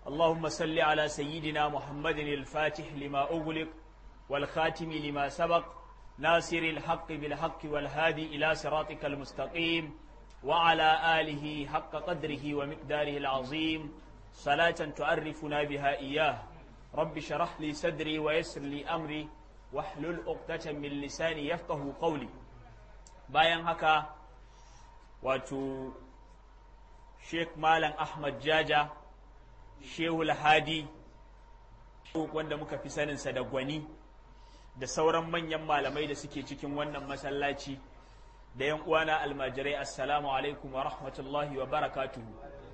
اللهم صل على سيدنا محمد الفاتح لما أغلق والخاتم لما سبق ناصر الحق بالحق والهادي إلى صراطك المستقيم وعلى آله حق قدره ومقداره العظيم صلاة تعرفنا بها إياه رب شرح لي صدري ويسر لي أمري واحلل عقدة من لساني يفقه قولي bayan haka wato Sheikh Malam Ahmad Jaja Shehul Hadi wanda muka fi saninsa da gwani da sauran manyan malamai da suke cikin wannan masallaci da yan uwana almajirai assalamu alaikum wa rahmatullahi wa barakatuhu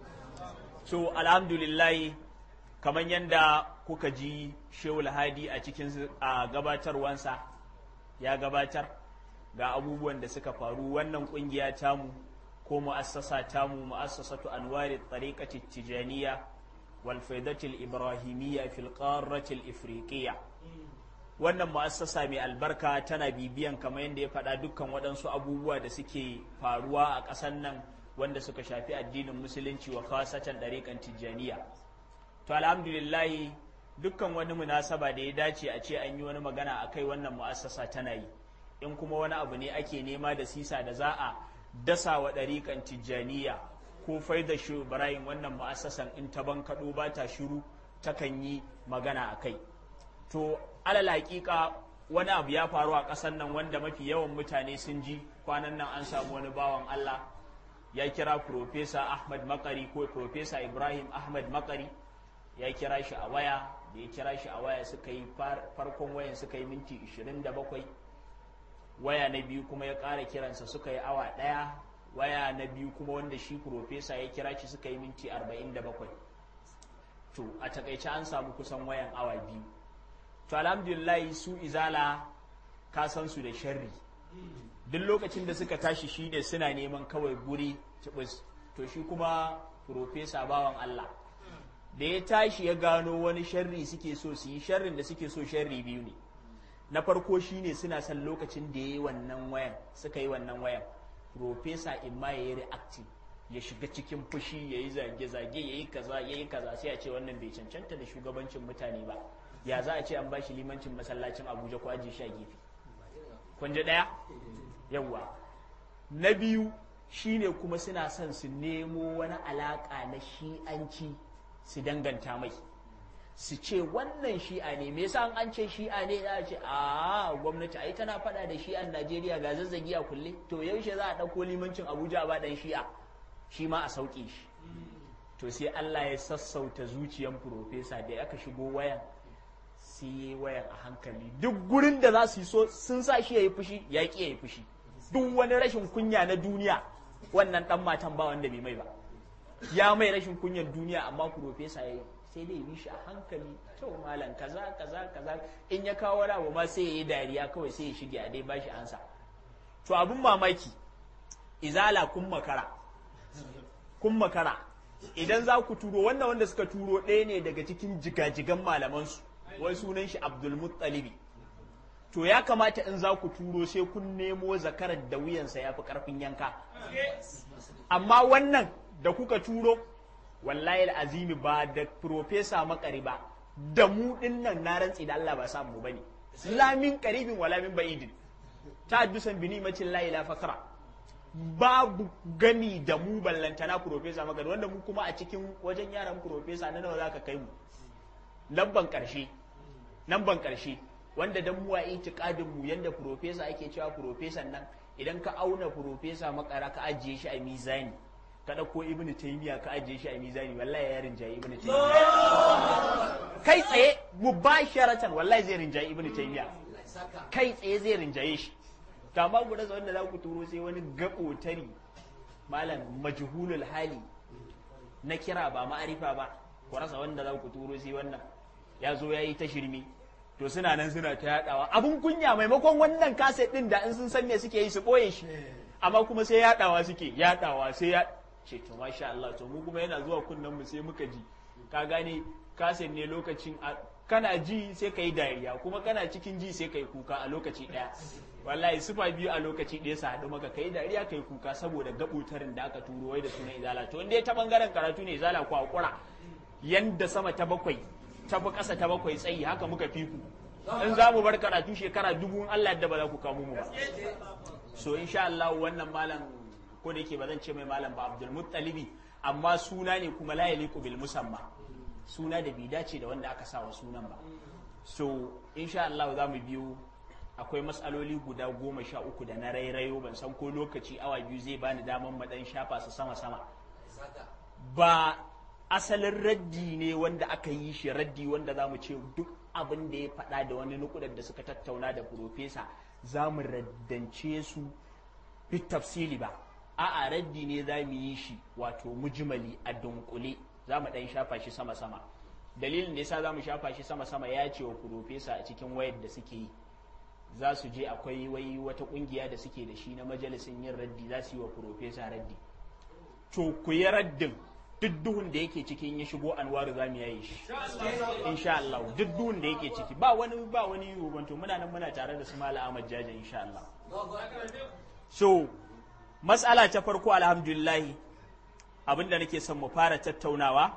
so alhamdulillah kamar yadda kuka ji Shehul Hadi a cikin a gabatarwansa ya gabatar ga abubuwan da suka faru wannan kungiya tamu ko mu'assasa tamu mu'assasatu anwari tariqati tijaniya wal faidatil ibrahimiyya fil qarratil ifriqiyya wannan mu'assasa mai albarka tana bibiyan kamar yadda ya faɗa dukkan waɗansu abubuwa da suke faruwa a ƙasar nan wanda suka shafi addinin musulunci wa khasatan ɗariƙan tijjaniya to alhamdulillahi dukkan wani munasaba da ya dace a ce an yi wani magana a kai wannan mu'assasa tana yi in kuma wani abu ne ake nema da sisa da za a dasa wa ɗariƙan tijjaniya ko faida shi ibrahim wannan mu'assasan in ta bankaɗo ba ta shiru takan yi magana a kai to alal hakika wani abu ya faru a ƙasar nan wanda mafi yawan mutane sun ji kwanan nan an samu wani bawan Allah ya kira Profesa Ahmad Makari ko Profesa Ibrahim Ahmad Makari ya kira shi a waya da ya kira shi a waya suka yi farkon wayan suka yi minti 27 waya na biyu kuma ya ƙara kiransa suka yi awa ɗaya waya na biyu kuma wanda shi Profesa ya kira shi suka yi minti 47 to a takaice an samu kusan wayan awa biyu to alhamdulillah su izala ka san su da sharri duk lokacin da suka tashi shi ne suna neman kawai guri tibis to shi kuma profesa bawan Allah da ya tashi ya gano wani sharri suke so su yi sharrin da suke so sharri biyu ne na farko shine suna son lokacin da ya yi wannan wayan suka yi wannan wayan profesa imma ya yi reacting ya shiga cikin fushi ya yi zage-zage ya yi kaza ya yi kaza sai a ce wannan bai cancanta da shugabancin mutane ba ya za a ce an bashi limancin masallacin abuja ko ajiye shi a gefe kun ji ɗaya yawwa na biyu shine kuma suna son su nemo wani alaƙa na shi'anci su danganta mai su ce wannan shi'a ne me yasa an ce shi'a ne za a ce a gwamnati ai tana faɗa da shi'an najeriya ga zazzagi a kulle to yaushe za a ɗauko limancin abuja ba ɗan shi'a shi ma a sauƙe shi to sai allah ya sassauta zuciyan profesa da aka shigo wayan sai yi wayan a hankali duk gurin da za su yi so sun sa shi ya yi fushi ya ƙi ya yi fushi duk wani rashin kunya na duniya wannan ɗan matan ba wanda bai mai ba ya mai rashin kunyan duniya amma profesa ya yi sai dai bi shi a hankali to malam kaza kaza kaza in ya kawo wani abu ma sai ya yi dariya kawai sai ya shige a dai bashi ansa to abin mamaki izala kun makara kun makara idan za ku turo wannan wanda suka turo ɗaya ne daga cikin jigajigan malamansu wai sunan shi abdulmuttalibi to ya kamata in za ku turo sai kun nemo zakarar da wuyansa ya fi ƙarfin yanka amma wannan da kuka turo wallahi azimi ba da profesa makari ba da mu nan na rantsi da Allah ba samu bane lamin qaribin wala min ba'idin ta dusan bini macin la ila fakra babu gani da mu ballantana profesa makari wanda mu kuma a cikin wajen yaran profesa na nawa zaka kai mu lamban karshe lamban karshe wanda dan mu a itikadin mu yanda profesa ake cewa profesan nan idan ka auna profesa makara ka ajiye shi a mizani ka ɗauko ibn taymiya ka ajiye shi a mizani wallahi ya rinjaye ibn taymiya kai tsaye mubasharatan wallahi zai rinjaye ibn taymiya kai tsaye zai rinjaye shi to amma ku rasa wanda za ku turo sai wani gaɓotari malam majhulul hali na kira ba ma'arifa ba ku rasa wanda za ku turo sai wannan ya zo ya yi ta shirme to suna nan suna ta yadawa abun kunya maimakon wannan kaset din da in sun san me suke yi su boye shi amma kuma sai yadawa suke yadawa sai ya ce to masha Allah to mu kuma yana zuwa kunnen mu sai muka ji ka gane kaset ne lokacin kana ji sai ka yi dariya kuma kana cikin ji sai ka yi kuka a lokaci ɗaya wallahi sufa biyu a lokaci ɗaya su haɗu maka kai dariya kai kuka saboda gaɓutarin da aka turo wai da sunan izala to inda ta bangaren karatu ne izala ku hakura yanda sama ta bakwai ta fi ƙasa ta bakwai tsayi haka muka fi ku in za mu bar karatu shekara dubu in Allah da ba za ku kamo mu ba so insha Allah wannan malam ko da yake ba zan ce mai malam ba Abdul Muttalibi amma suna ne kuma la yaliqu bil musamma suna da bai dace da wanda aka sawa sunan ba so insha Allah za mu biyo akwai matsaloli guda goma sha uku da na rairayo ban san ko lokaci awa biyu zai bani daman madan shafa su sama sama ba asalin raddi ne wanda aka yi shi raddi wanda za mu ce duk abin da ya faɗa da wani nukudar da suka tattauna da profesa za mu raddance su fit tafsili ba a'a raddi ne za mu yi shi wato mujmali a dunkule za mu ɗan shafa shi sama-sama dalilin da yasa za mu shafa shi sama-sama ya ce wa profesa a cikin wayar da suke yi za su je akwai wai wata kungiya da suke da shi na majalisin yin raddi za su yi wa profesa raddi to ku yi raddin duk duhun da yake ciki in ya shigo anwaru za mu yaye shi insha Allah duk duhun da yake ciki ba wani ba wani rubanto muna nan muna tare da su mala Ahmad Jaja insha Allah so mas'ala ta farko alhamdulillah abinda nake son mu fara tattaunawa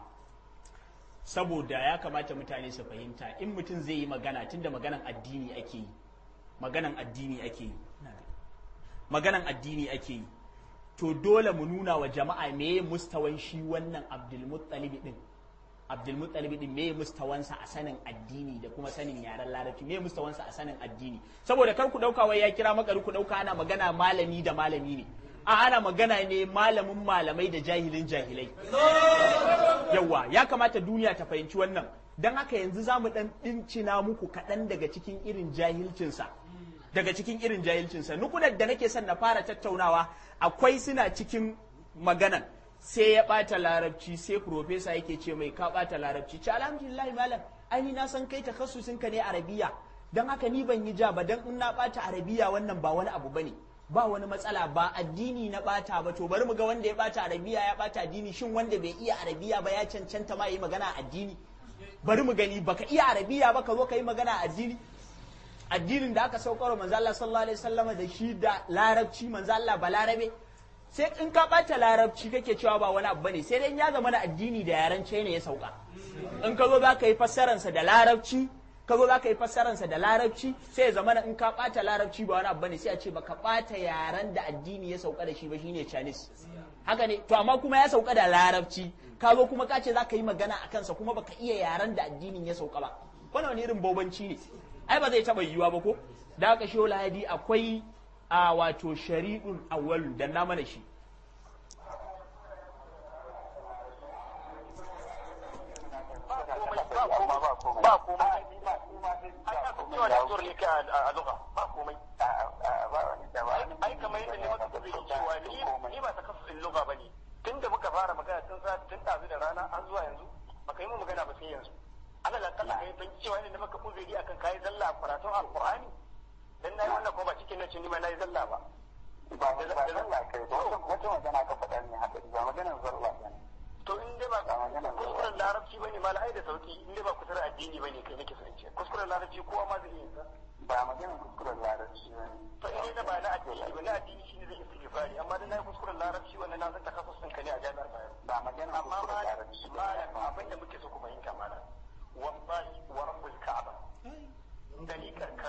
saboda ya kamata mutane su fahimta in mutum zai yi magana tunda maganan addini ake yi maganan addini ake yi maganan addini ake yi to dole mu nuna wa jama'a meye mustawan shi wannan abdulmuttalib din abdulmuttalib din meye mustawansa a sanin addini da kuma sanin yaren larabci meye mustawansa a sanin addini saboda kar ku dauka wai ya kira makari ku dauka ana magana malami da malami ne a ana magana ne malamin malamai da jahilin jahilai yawa ya kamata duniya ta fahimci wannan don haka yanzu za mu dan dincina muku kaɗan daga cikin irin jahilcinsa daga cikin irin jahilcinsa nukunar da nake son na fara tattaunawa akwai suna cikin maganan sai ya ɓata larabci sai profesa yake ce mai ka ɓata larabci ce alhamdulillah malam ai na san kai takassusin ka ne arabiya don haka ni ban yi ja ba don in na ɓata arabiya wannan ba wani abu bane ba wani matsala ba addini na ɓata ba to bari mu ga wanda ya ɓata arabiya ya ɓata addini shin wanda bai iya arabiya ba ya cancanta ma yi magana addini bari mu gani baka iya arabiya ba ka zo ka yi magana addini addinin da aka saukar manzo Allah sallallahu alaihi wasallam da shi da larabci manzo Allah ba larabe sai in ka bata larabci kake cewa ba wani abu bane sai dai ya zama na addini da yaran China ya sauka in ka zo zaka yi fassaran sa da larabci ka zo zaka yi fassaran sa da larabci sai ya zama in ka bata larabci ba wani abu bane sai a ce baka bata yaran da addini ya sauka da shi ba shine Chinese haka ne to amma kuma ya sauka da larabci ka zo kuma ka ce zaka yi magana a kansa kuma baka iya yaran da addinin ya sauka ba wannan wani irin bobanci ne ai ba zai taɓa yiwuwa ba ko da aka shi lahadi akwai a wato shari'un awwalu da na mana shi ba komai ai aka cewa da zuwa ne ka a lugha ba komai ai kamar yadda ne maka tafi cewa ni ni ba ta kasu in lugha bane tunda muka fara magana tun sa tun ɗazu da rana an zuwa yanzu baka yi mu magana ba sai yanzu Allah la kalla kai ban cewa ne maka uzuri akan kai zalla karatun alqur'ani dan nayi wannan ko ba cikin nan ni ma nayi zalla ba ba da zalla kai ba wata magana ka faɗa ne haka ba maganar zalla ba to in dai ba kuskuren larabci bane ma ai da sauki in dai ba kusurar addini bane kai nake son ce kuskuren larabci kowa ma zai yi ba maganar kuskuren larabci ba to in dai ba na addini ba na addini shine zai istighfari amma dan nayi kuskuren larabci wannan na san takassusin ka ne a jami'ar Bayero ba maganar amma kuskuren larabci ba malam abin da muke so ku fahimta malam wallahi wa rabbul ka'aba dalikar kan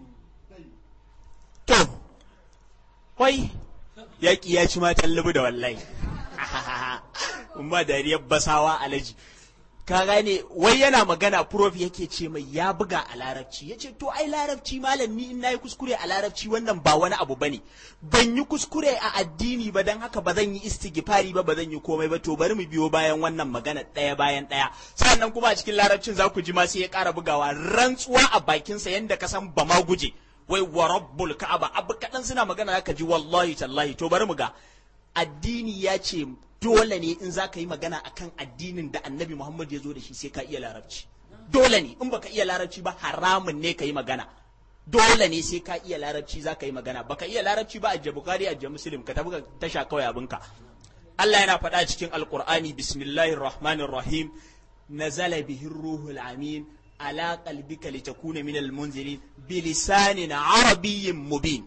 to wai yaƙi ya ci matan lubu da wallahi umma dariyar basawa alaji ka gane wai yana magana prof yake ce mai ya buga a larabci ya ce to ai larabci malam ni in nayi kuskure a larabci wannan ba wani abu bane ban yi kuskure a addini ba dan haka ba zan yi istighfari ba ba zan yi komai ba to bari mu biyo bayan wannan magana ɗaya bayan ɗaya sannan kuma a cikin larabcin za ku ji ma sai ya ƙara bugawa rantsuwa a bakinsa yanda ka san ba ma guje wai wa rabbul ka'aba abu kaɗan suna magana zaka ji wallahi tallahi to bari mu ga addini ya ce dole ne in za ka yi magana akan addinin da annabi Muhammad ya zo da shi sai ka iya larabci dole ne in baka iya larabci ba haramun ne ka yi magana dole ne sai ka iya larabci za ka yi magana baka iya larabci ba ajje bukari ajje muslim ka tafi ka tasha kawai abinka Allah yana faɗa cikin alqur'ani bismillahir rahmanir rahim nazala bihi ruhul amin ala qalbika litakuna minal munzirin bilisanin arabiyyin mubin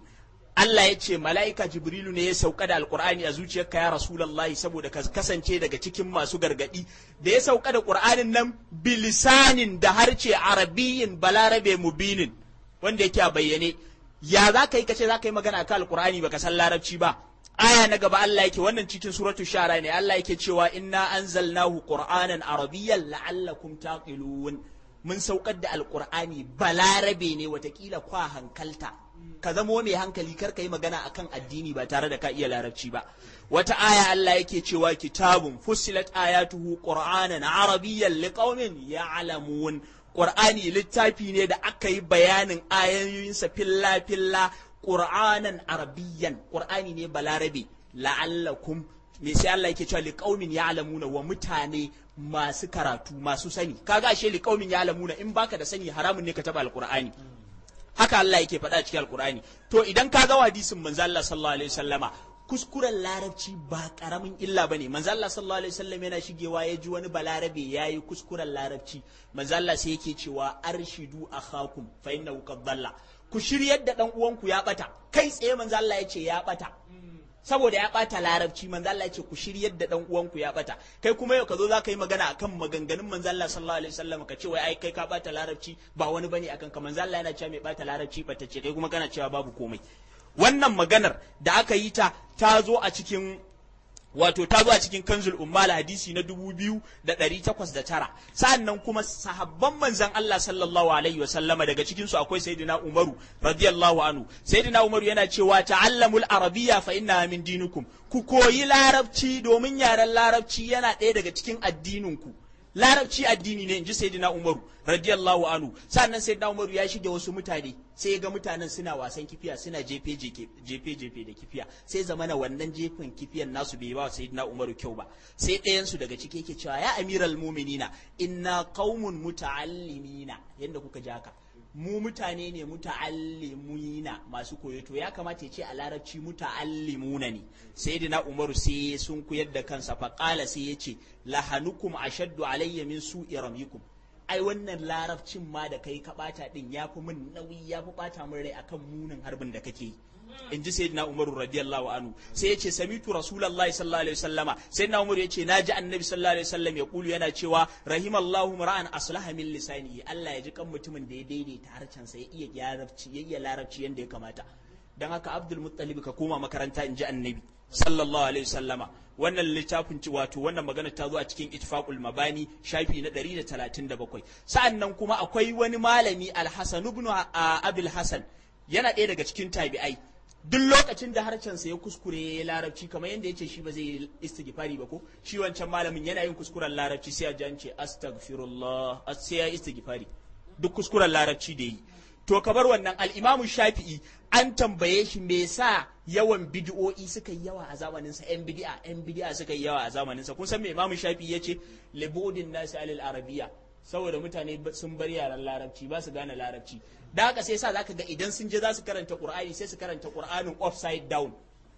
Allah ya ce mala'ika Jibrilu ne ya sauka da Alƙur'ani a zuciyarka ya Rasulullahi saboda ka kasance daga cikin masu gargaɗi da ya sauka da Ƙur'anin nan bilisanin da harce arabiyyin balarabe mubinin wanda yake a bayyane ya za ka yi kace za ka yi magana akan Alƙur'ani baka san larabci ba aya na gaba Allah yake wannan cikin suratul shara ne Allah yake cewa inna anzalnahu qur'anan arabiyyan la'allakum taqilun mun saukar da alqur'ani balarabe ne watakila kwa hankalta ka zamo mai hankali kar ka yi magana akan addini ba tare da ka iya larabci ba wata aya Allah yake cewa kitabun fussilat ayatuhu qur'anan arabiyyan liqaumin ya'lamun qur'ani littafi ne da aka yi bayanin ayoyinsa filla filla qur'anan arabiyyan qur'ani ne balarabe la'allakum me sai Allah yake cewa liqaumin ya'lamuna wa mutane masu karatu masu sani kaga ashe liqaumin ya'lamuna in baka da sani haramun ne ka taba alqur'ani haka Allah yake faɗa cikin alkur'ani to idan ka ga hadisin manzo Allah sallallahu alaihi wasallama kuskuren larabci ba karamin illa bane manzo Allah sallallahu alaihi wasallam yana shigewa ya ji wani balarabe yayi kuskuren larabci manzo Allah sai yake cewa arshidu akhakum fa innahu qad dalla ku shiryar da dan uwanku ya bata kai tsaye manzo Allah ya ce ya bata saboda ya bata larabci manzo Allah ya ce ku shiryar da dan uwanku ya bata kai kuma yau ka zo zaka yi magana akan maganganun manzo Allah sallallahu alaihi wasallam ka ce wai ai kai ka bata larabci ba wani bane akan ka manzo Allah yana cewa mai bata larabci bata ce kai kuma kana cewa babu komai wannan maganar da aka yi ta ta zo a cikin wato ta zo a cikin kanzul ummal hadisi na dubu biyu da ɗari takwas da tara sa'an nan kuma sahabban manzan Allah sallallahu alaihi wasallama daga cikin su akwai sayyidina Umaru radiyallahu anhu sayyidina Umaru yana cewa ta'allamul arabiyya fa inna min dinukum ku koyi larabci domin yaren larabci yana ɗaya daga cikin addininku larabci addini ne inji sayyidina Umaru radiyallahu anhu sannan sayyidina Umaru ya shige wasu mutane sai ga mutanen suna wasan kifiya suna jefe jefe jefe da kifiya sai zamana wannan jefin kifiyan nasu bai ba sayyidina Umaru kyau ba sai ɗayan su daga ciki yake cewa ya amiral mu'minina inna qaumun muta'allimina yanda kuka ji haka mu mutane ne muta'allimuna masu koyo to ya kamata ya ce a larabci muta'allimuna ne sayyidina umaru sai sun koyar da kansa fa qala sai ya ce lahanukum ashaddu alayya min su'i ramikum ai wannan larabcin ma da kai ka bata din yafi min nauyi yafi bata min rai akan munin harbin da kake yi in ji sayyidina umaru radiyallahu anhu sai yace samitu rasulullahi sallallahu alaihi wasallama sayyidina umaru yace naji annabi sallallahu alaihi wasallam ya kulu yana cewa rahimallahu mar'an aslaha min lisanihi Allah ya ji kan mutumin da ya daidaita harcen sa ya iya larabci ya iya larabci yanda ya kamata dan haka abdul muttalib ka koma makaranta in ji annabi sallallahu alaihi wasallama wannan littafin ci wato wannan magana ta zo a cikin itfaqul mabani shafi na 137 sa'annan kuma akwai wani malami al-hasan ibn abul hasan yana ɗaya daga cikin tabi'ai duk lokacin da harshensa ya kuskure ya yi larabci kamar yadda ya ce shi ba zai yi istighfari ba ko shi wancan malamin yana yin kuskuren larabci sai ya ji an ce astaghfirullah sai ya yi istighfari duk kuskuren larabci da yi to kabar wannan al-imamu shafi'i an tambaye shi me yasa yawan bid'o'i suka yi yawa a zamanin sa yan bid'a yan bid'a suka yi yawa a zamanin sa kun san me imamu shafi'i yace libudin nasi alal arabiyya saboda mutane sun bar yaran larabci ba su gane larabci da haka sai sa zaka ga idan sun je za su karanta qur'ani sai su karanta qur'anin upside down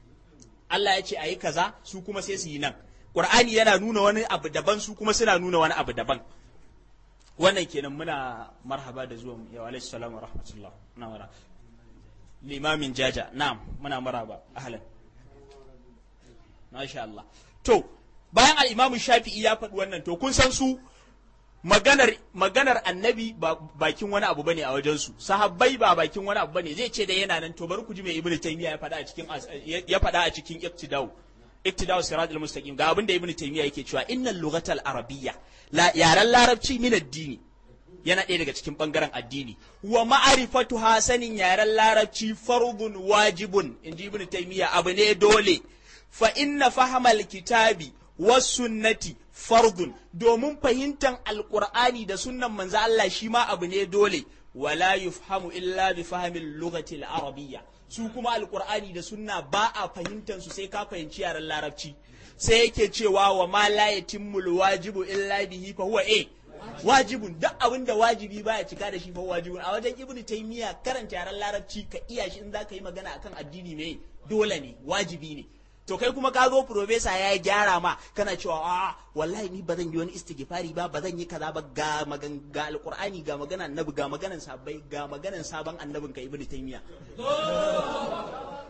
Allah ya ce ayi kaza su kuma sai su yi nan qur'ani yana nuna wani abu daban su kuma suna nuna wani abu daban wannan kenan muna marhaba da zuwa ya alaihi salam wa rahmatullah na mara limamin jaja na'am muna marhaba ahlan masha Allah to bayan al-imamu shafi'i ya faɗi wannan to kun san su maganar maganar annabi ba bakin wani abu bane a wajen su sahabbai ba bakin wani abu bane zai ce da yana nan to bari ku ji mai ibnu taymiya ya faɗa a cikin ya faɗa a cikin iktidau iktidau siratul mustaqim ga abin da ibnu taymiya yake cewa innal lughatal arabiyya la yaran larabci min addini yana ɗaya daga cikin bangaren addini wa ma'arifatu hasanin yaren larabci fardun wajibun inji ibnu taymiya abu ne dole fa inna fahamal kitabi was sunnati fardun domin fahimtar alkur'ani da sunnan manzo Allah shi ma abu ne dole wala yufhamu illa bi fahmin lughati al-arabiyya su kuma alkur'ani da sunna ba a fahimtar su sai ka fahimci yaren larabci sai yake cewa wa ma la yatimmu wajibu illa bihi fa huwa eh wajibun duk abin da wajibi baya cika da shi fa wajibun a wajen ibnu taymiya karanta yaren larabci ka iya shi in zaka yi magana akan addini me dole ne wajibi ne to kai kuma ka zo profesa ya gyara ma kana cewa a wallahi ni ba zan yi wani istighfari ba ba zan yi kaza ba ga magan ga alqur'ani ga magana annabi ga maganan sabai ga maganan sabon annabin ka ibnu taymiya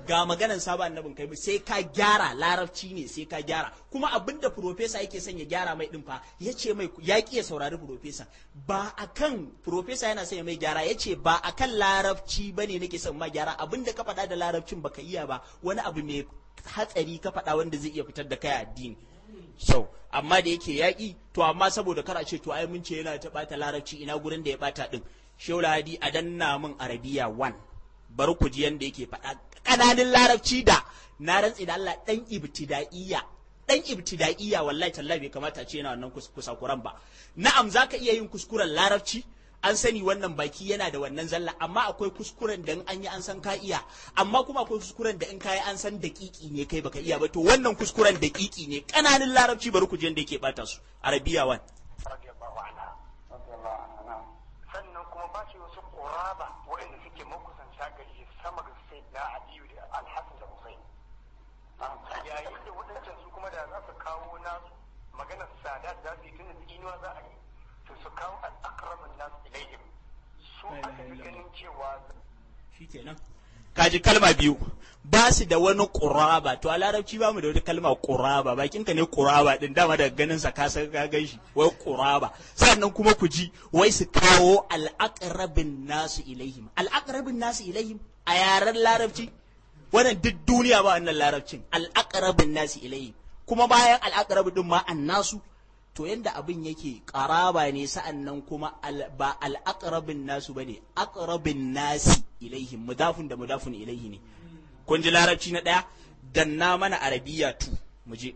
ga maganan sabon annabin kai sai ka gyara larabci ne sai ka gyara kuma abinda profesa yake son ya gyara mai din fa ya ce mai ya ki ya saurari profesa ba akan profesa yana son ya mai gyara ya ce ba akan larabci bane nake son ma gyara abinda ka faɗa da larabcin baka iya ba wani abu mai hatsari ka faɗa wanda zai iya fitar da kai addini so amma da yake yaƙi to amma saboda kar a ce to ai mun ce yana ta ɓata larabci ina gurin da ya ɓata din shehu hadi a danna min arabiya 1 bari ku ji yanda yake faɗa ƙananin larabci da na rantsi da Allah ɗan ibtida'iyya ɗan ibtida'iyya wallahi tallahi bai kamata a ce yana wannan kusakuran ba na'am zaka iya yin kuskuren larabci an sani wannan baki yana da wannan zalla amma akwai kuskuren da in an yi an san ka iya amma kuma akwai kuskuren da in ka yi an san daƙiƙi ne kai baka iya ba to wannan kuskuren daƙiƙi ne ƙananan larabci bari ku ji yanda yake bata su arabiya 1 radiyallahu anha sannan kuma ba shi wasu ƙoraba waɗanda suke makusanta gari shi sama ga sai na aliyu da alhassan da husain yayin da waɗancan su kuma da za su kawo nasu maganar sada za su yi tun da tsinuwa za a yi to su kawo al'akramin nasu ilayhim su aka fi ganin cewa shikenan kaji kalma biyu ba su da wani ƙuraba to a larabci ba mu da wata kalma ƙuraba bakin ka ne ƙuraba din dama daga ganin sa ka san ka gan shi wai ƙuraba sannan kuma ku ji wai su kawo al'aqrabin nasu ilaihim al'aqrabin nasu ilaihim a yaren larabci wannan duk duniya ba wannan larabcin al'aqrabin nasu ilaihim kuma bayan al'aqrab din ma annasu to yanda abin yake ƙaraba ne sa'an nan kuma ba al'aqrabin nasu bane aqrabin nasi ilaihim mudafun da mudafun ilaihi ne kun ji larabci na ɗaya danna mana arabiya tu mu je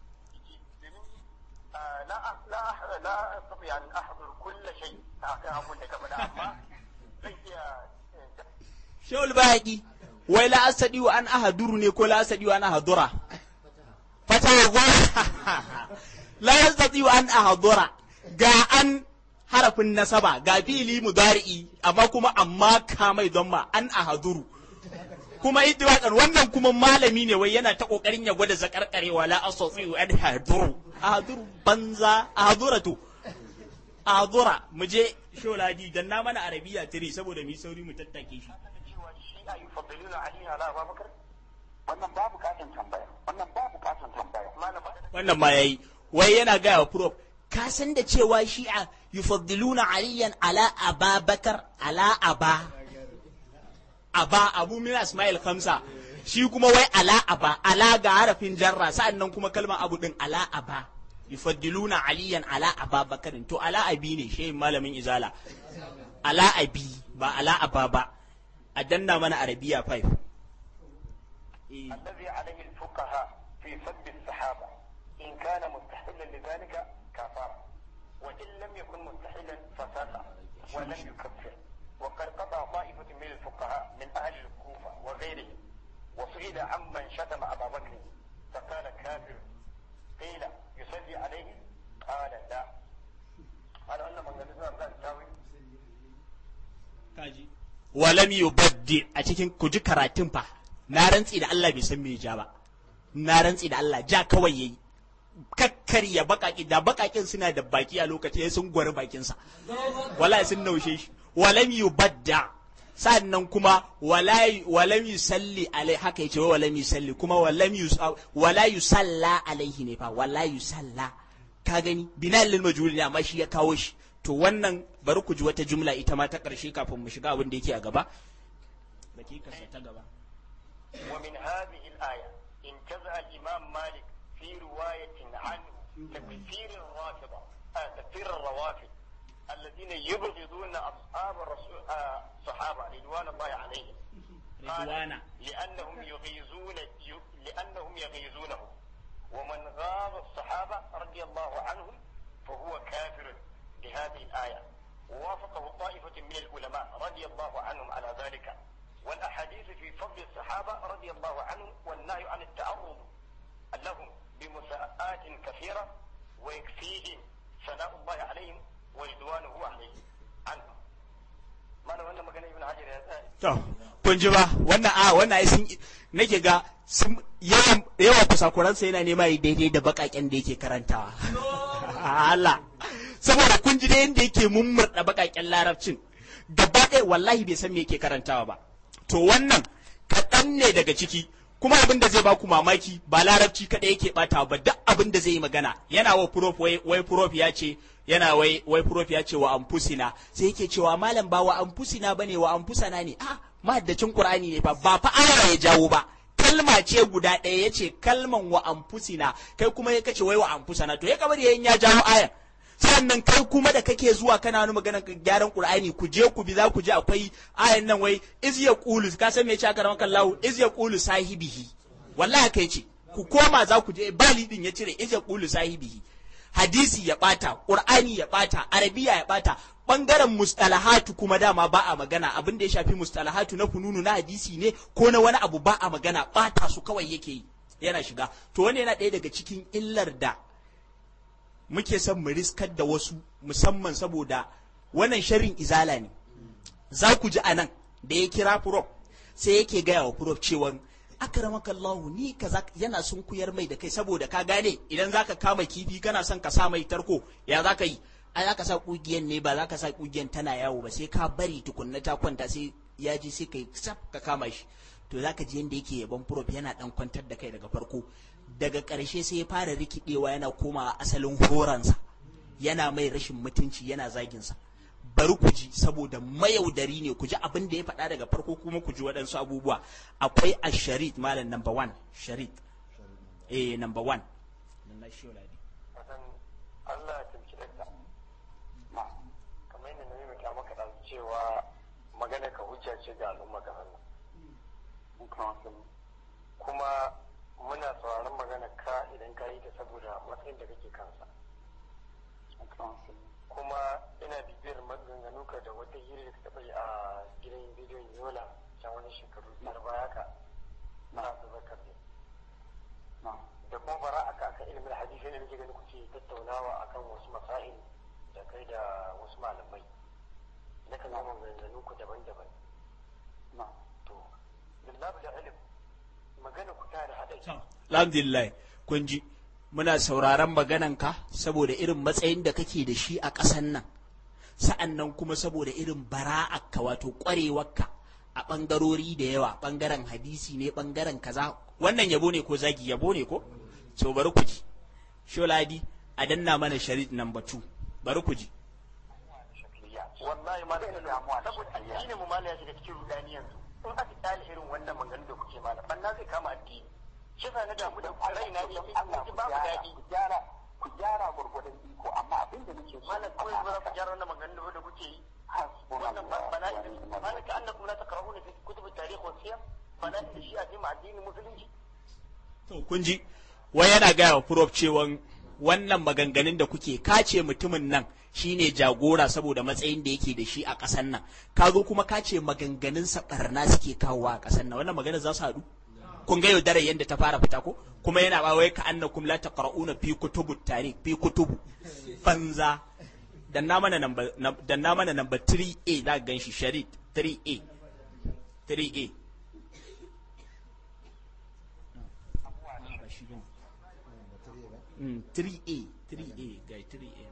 لا لا لا استطيع ان احضر كل شيء اقول لك اما Shawul bayaki wai la asadi wa an ahaduru ne ko la asadi wa an ahadura fata wa la yastati wa an ahadura ga an harafin nasaba ga fili mudari'i amma kuma amma kamai don ma an ahaduru kuma ittifaqan wannan kuma malami ne wai yana ta kokarin ya gwada zakarkarewa la asati an ahaduru ahaduru banza ahaduratu ahadura mu je sholadi dan na mana arabiya tiri saboda mu sauri mu tattake shi cewa shi'a yufaddiluna ali ala abubakar wannan ba bukatan tambaya wannan ba bukatan tambaya malam wannan ma yayi wai yana gaya wa prof ka san da cewa shi'a yufaddiluna aliyan ala ababakar ala aba aba abu min asma'il khamsa shi kuma wai ala aba ala ga harafin jarra sa'annan kuma kalmar abu din ala aba yufaddiluna aliyan ala ababakar to ala abi ne shehin malamin izala ala abi ba ala aba ba a danna mana arabiya 5 الذي عليه الفقهاء في سب الصحابة إن كان مستحلا لذلك كفر وإن لم يكن مستحلا فسق ولم يكفر وقد قطع طائفة من الفقهاء من أهل الكوفة وغيرهم وسئل عمن شتم أبا بكر فقال كافر قيل يصلي عليه قال لا قال أن من قال لا تساوي walam yubaddi a cikin ku ji karatun fa na rantsi da Allah bai san me ja ba na rantsi da Allah ja kawai yayi kakkarya bakaki da bakakin suna da baki a lokacin sun gwari bakin sa wallahi sun naushe shi walam yubadda sannan kuma walam yusalli alai haka yace walam yusalli kuma walam yus wala yusalla alaihi ne fa wala yusalla ka gani binal lil majhul ne amma shi ya kawo shi to wannan bari ku ji wata jumla ita ma ta ƙarshe kafin mu shiga abin da yake a gaba dakikarsa ta gaba ومن هذه الآية انتزع الإمام مالك في رواية عنه تكفير الرافضة آه تكفير الروافض الذين يبغضون أصحاب الرسول آه صحابة رضوان الله عليهم قال رضوانا. لأنهم يغيظون ي- لأنهم يغيظونه ومن غاض الصحابة رضي الله عنهم فهو كافر بهذه الآية ووافقه طائفة من العلماء رضي الله عنهم على ذلك والأحاديث في فضل الصحابة رضي الله عنهم والنهي عن التعرض لهم بمساءات كثيرة ويكفيهم ثناء الله عليهم ورضوانه عليهم عنهم ما أنا وأنا مكان ابن حجر يا ثاني to kun ji ba wannan a wannan ai sun nake ga sun yawan yawan kusakuransa yana nema yi daidai da bakaken da yake karantawa Allah saboda kun ji da yadda yake mummurda bakaken larabcin gaba ɗaya wallahi bai san me yake karantawa ba to wannan kaɗan kaɗan ne daga ciki kuma abin da zai baku mamaki ba larabci kaɗai yake ɓata ba duk abin da zai yi magana yana wa prof wai wai prof ya ce yana wai wai prof ya ce wa anfusina sai yake cewa malam ba wa anfusina bane wa anfusana ne a mahaddacin qur'ani ne fa ba fa aya ya jawo ba kalma ce guda ɗaya ya ce kalman wa anfusina kai kuma ya kace wai wa anfusana to ya kamar yayin ya jawo aya sannan kai kuma da kake zuwa kana wani magana gyaran qur'ani ku je ku bi za ku ji akwai ayan nan wai iz yaqulu ka san me yace aka rawakan lahu iz yaqulu sahibihi wallahi kai ce ku koma za ku je bali din ya cire iz yaqulu sahibihi hadisi ya bata qur'ani ya bata arabiya ya bata bangaren mustalahatu kuma dama ba a magana abin da ya shafi mustalahatu na fununu na hadisi ne ko na wani abu ba a magana bata su kawai yake yi yana shiga to wani yana ɗaya daga cikin illar da muke son mu riskar da wasu musamman saboda wannan sharrin izala ne za ku ji anan da ya kira furof sai yake gaya wa furof cewa akramaka Allahu ni kaza yana sun kuyar mai da kai saboda ka gane idan zaka kama kifi kana son ka sa mai tarko ya zaka yi ai zaka sa kugiyan ne ba zaka sa kugiyan tana yawo ba sai ka bari tukunna ta kwanta sai ya ji sai kai saf ka kama shi to zaka ji yanda yake yaban prof yana dan kwantar da kai daga farko daga ƙarshe sai ya fara rikidewa yana komawa asalin horansa yana mai rashin mutunci yana zagin sa bari ku ji saboda mayaudari ne ku ji abin da ya faɗa daga farko kuma ku ji waɗansu abubuwa akwai a sharit malam number one sharit eh number one Allah ya tafi da kamar yadda na yi maka maka da cewa magana ka hujja ce ga al'umma ga hannu kuma muna sauraron magana ka idan ka yi ta saboda matsayin da kake kansa kuma ina bibiyar maganganu ka da wata hira da ka taɓa yi a gidan bidiyon yola can wani shekaru biyar baya ka na abubakar ne da kuma bara aka akan ilimin hadisi ne nake ganin kuke tattaunawa akan wasu masail da kai da wasu malamai na kan zama maganganu ku daban-daban to lillahi da ilim magana ku ta da haɗari alhamdulillah kun ji muna sauraron magananka saboda irin matsayin da kake da shi a ƙasan nan sa'an nan kuma saboda irin bara'akka wato ƙwarewarka a ɓangarori da yawa ɓangaren hadisi ne ɓangaren kaza wannan yabo ne ko zagi yabo ne ko so bari ku ji sholadi a danna mana sharit number 2 bari ku ji wallahi ma da damuwa saboda addinin mu mala ya shiga cikin rudani yanzu in aka tsale irin wannan maganganu da kuke mana banna zai kama addini shi sa na damu da raina ne ji babu daɗi ku gyara ku gyara gurgurdan iko amma abin da nake so malam kawai ba za ku gyara wannan maganganu da kuke yi wannan bana malam ka annakum la taqra'una fi kutub at-tarikh wa siyar bana da shi a cikin addinin musulunci to kun ji wai yana gaya wa prof cewa wannan maganganun da kuke kace mutumin nan shine jagora saboda matsayin da yake da shi a ƙasar nan ka zo kuma kace maganganun sa barna suke kawowa a ƙasar nan wannan magana za su haɗu kun ga yaudarar yadda ta fara fita ko kuma yana ba wai ka annakum la taqra'una fi kutubu tarikh fi kutubu banza danna mana number danna mana number 3A za ka ganshi sharit 3A 3A Mm, 3A 3A ga 3A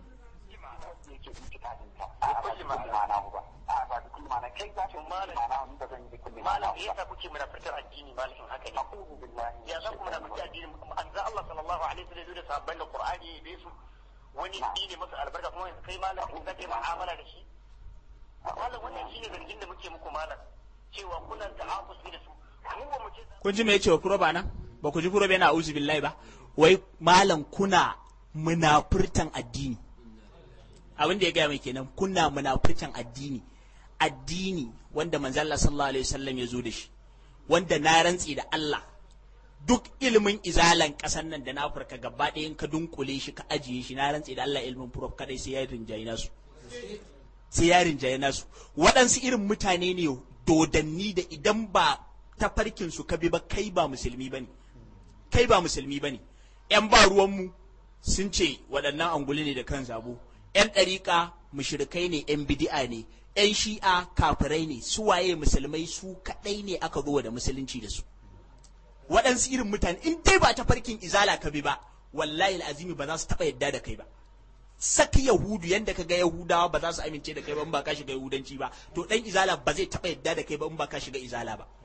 malam ya yasa kuke munafitar addini malamin haka ne ya za ku munafitar addini anza Allah sallallahu alaihi wasallam da sahabban da Qur'ani bai su wani ne masa albarka kuma kai malam in zaka yi mu'amala da shi malam wannan shine zargin da muke muku malam cewa kuna ta'afus da su mu ba mu ce kun ji me yace wa kuroba nan ba ku ji kuroba yana auzu billahi ba wai malam kuna munafurtan addini abin da ya gaya mai kenan kuna munafurtan addini addini wanda manzo Allah sallallahu alaihi wasallam ya zo da shi wanda na rantsi da Allah duk ilimin izalan kasan nan da na Afirka gaba ɗaya in ka dunkule shi ka ajiye shi na rantsi da Allah ilimin prof kadai sai ya rinjaye nasu sai ya rinjaye nasu waɗansu irin mutane ne dodanni da idan ba tafarkin su ka bi ba kai ba musulmi bane kai ba musulmi bane yan ba ruwanmu sun ce waɗannan anguli ne da kan zabo yan ɗariƙa mushrikai ne yan bidi'a ne yan shi'a kafirai ne su waye musulmai su kaɗai ne aka zo da musulunci da su waɗansu irin mutane in dai ba ta farkin izala ka bi ba wallahi azimi ba za su taɓa yadda da kai ba saki yahudu yanda ka ga yahudawa ba za su amince da kai ba in ba ka shiga yahudanci ba to dan izala ba zai taɓa yadda da kai ba in ba ka shiga izala ba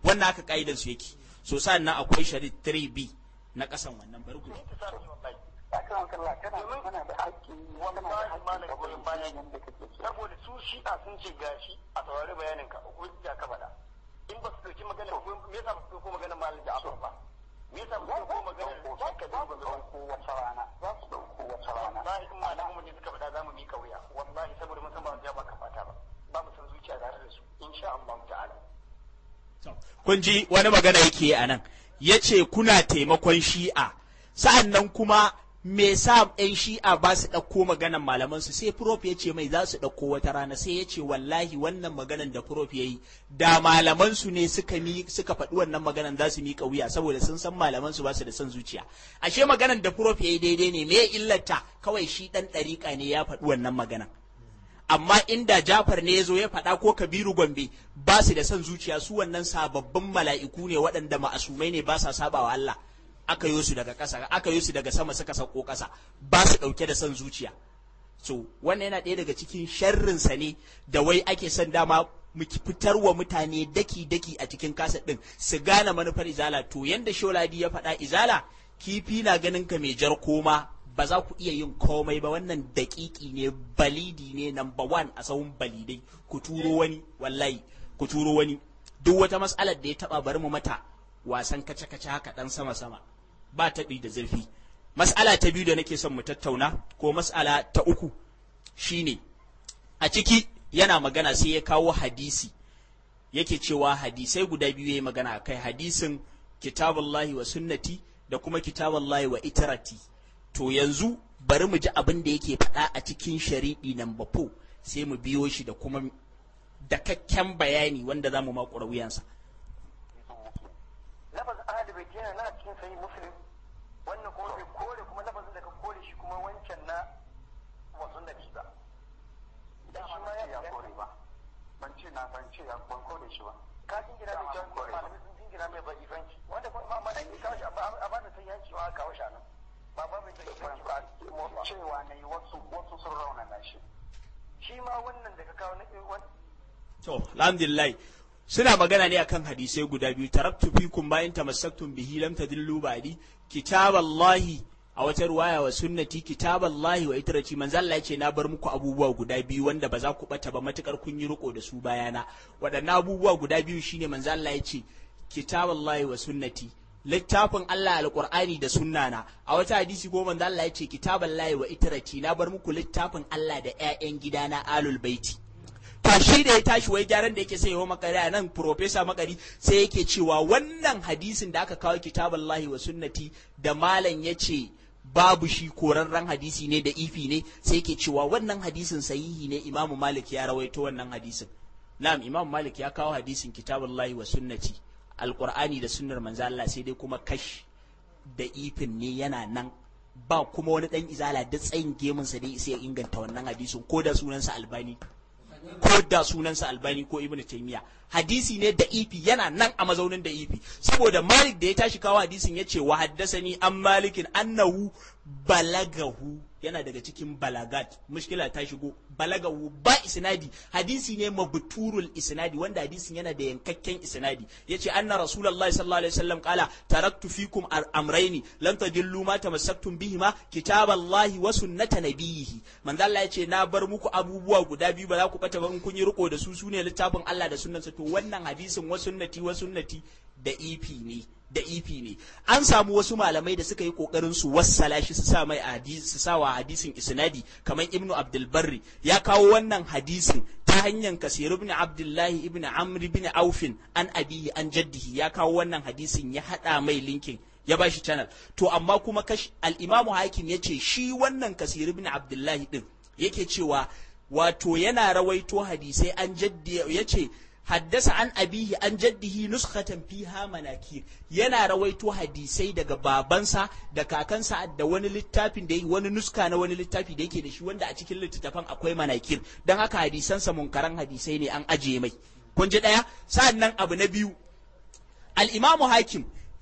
wannan haka ka'idar su yake so sannan akwai shari 3b na kasan wannan bari ku ji. akan kalla kana kana da haƙƙi kana da wallahi haƙƙi malam goyon bayan yanda kake so saboda su shi'a sun ce gashi a saurari bayanin ka hujja ka faɗa in ba su ɗauki magana me yasa ba su ɗauko maganar malam Ja'far ba me yasa ba su ɗauko maganar Sheikh za Kabiru su ba ɗauko wata rana za su ɗauko wata rana wallahi in malamin mu ne suka faɗa za mu mika wuya wallahi saboda mun san ba za ba ka fata ba ba mu san zuciya tare da su insha Allah ta'ala kun ji wani magana yake a nan ya ce kuna taimakon shi'a sa'an nan kuma me sa 'yan shi'a ba su ɗauko maganan malamansu sai prof ya ce mai za su ɗauko wata rana sai ya ce wallahi wannan maganan da prof ya yi da malamansu ne suka mi suka faɗi wannan maganan za su miƙa wuya saboda sun san malamansu ba su da son zuciya ashe maganan da prof ya yi daidai ne me illata kawai shi ɗan ɗariƙa ne ya faɗi wannan maganan amma inda Jafar ne ya zo ya faɗa ko Kabiru Gombe ba su da son zuciya su wannan sababbin mala'iku ne waɗanda ma'asumai ne ba sa saba wa Allah aka yi su daga ƙasa aka yi su daga sama suka sauko ƙasa ba su ɗauke da son zuciya so wannan yana ɗaya daga cikin sharrinsa ne da wai ake son dama mu fitar wa mutane daki-daki a cikin kasa ɗin su gane manufar izala to yanda Sholadi ya faɗa izala kifi na ganin ka mai jar koma ba za ku iya yin komai ba wannan daƙiƙi ne balidi ne number one a sahun balidai ku turo wani wallahi ku turo wani duk wata mas'alar da ya taba bari mu mata wasan kace-kace haka dan sama-sama ba taɓi da zurfi mas'ala ta biyu da nake son mu tattauna ko mas'ala ta uku shine a ciki yana magana sai ya kawo hadisi yake cewa hadisai guda biyu yayi magana kai hadisin kitabullahi wa sunnati da kuma kitabullahi wa itarati to yanzu bari mu ji abin da yake faɗa a cikin shari'i number 4 sai mu biyo shi da kuma dakakken bayani wanda za mu makura wuyansa lafazin ahli bai yana na cikin sahih muslim wannan kuma bai kore kuma lafazin da ka kore shi kuma wancan na wasu nabi ba da shi ma ya kore ba ban ce na ban ce ya ban kore shi ba ka jingina mai jan malamai sun jingina mai bai ifanci wanda kuma ma mana yi kawo shi a ba da sai yanci wa kawo shi a nan ba ba mai bai ifanci ba cewa na yi wasu wasu sun raunana shi shi ma wannan da ka kawo na wani to alhamdulillah suna magana ne akan hadisai guda biyu taraktu fikum bayan tamassaktum bihi lam tadillu ba'di kitaballahi a wata ruwaya wa sunnati kitaballahi wa itrati manzo Allah yace na bar muku abubuwa guda biyu wanda ba za ku bata ba matukar kun yi riko da su bayana waɗannan abubuwa guda biyu shine manzo Allah yace kitaballahi wa sunnati littafin Allah alqur'ani da sunnana a wata hadisi ko manzo Allah yace kitaballahi wa itrati na bar muku littafin Allah da ƴaƴan gidana alul baiti to shi da ya tashi wai gyaran da yake sai yawa makari a nan profesa makari sai yake cewa wannan hadisin da aka kawo kitaballahi wa sunnati da malam ya ce babu shi korarren hadisi ne da ifi ne sai yake cewa wannan hadisin sahihi ne imamu malik ya rawaito wannan hadisin na'am imamu malik ya kawo hadisin kitaballahi wa sunnati alqur'ani da sunnar manzo Allah sai dai kuma kash da ifin ne yana nan ba kuma wani dan izala da tsayin gemunsa dai sai ya inganta wannan hadisin ko da sunansa albani ko da sunansa albani ko ibnu taymiya hadisi ne da ifi yana nan a mazaunin da ifi saboda malik da ya tashi kawo hadisin ya ce wa haddasani an malikin annahu balagahu yana daga cikin balagat mushkila ta shigo balagahu ba isnadi hadisi ne mabturul isnadi wanda hadisin yana da yankakken isnadi yace anna rasulullahi sallallahu alaihi wasallam qala taraktu fikum amrayni lan tadillu ma tamassaktum bihima kitaballahi wa sunnata nabiyhi manzo Allah yace na bar muku abubuwa guda biyu ba za ku bata ba in kun yi riko da su sune littafin Allah da sunnansa to wannan hadisin wa sunnati wa sunnati da ifi ne da ifi ne an samu wasu malamai da suka yi kokarin su wassala shi su sa mai hadisi su sa wa hadisin isnadi kamar ibnu abdul barri ya kawo wannan hadisin ta hanyar kasir ibn abdullahi ibn amr ibn aufin an abihi an jaddihi ya kawo wannan hadisin ya hada mai linkin ya bashi channel to amma kuma kash al-imamu hakim yace shi wannan kasir ibn abdullahi din yake cewa wato yana rawaito hadisai an jaddi yace haddasa an abihi an jaddihi nuskhatan fiha manakir yana rawaito hadisai daga babansa da kakansa da wani littafin da wani nuska na wani littafi da yake da shi wanda a cikin littattafan akwai manakir don haka hadisansa munkaran hadisai ne an ajiye mai kun ji daya sa'annan abu na biyu al-imamu hakim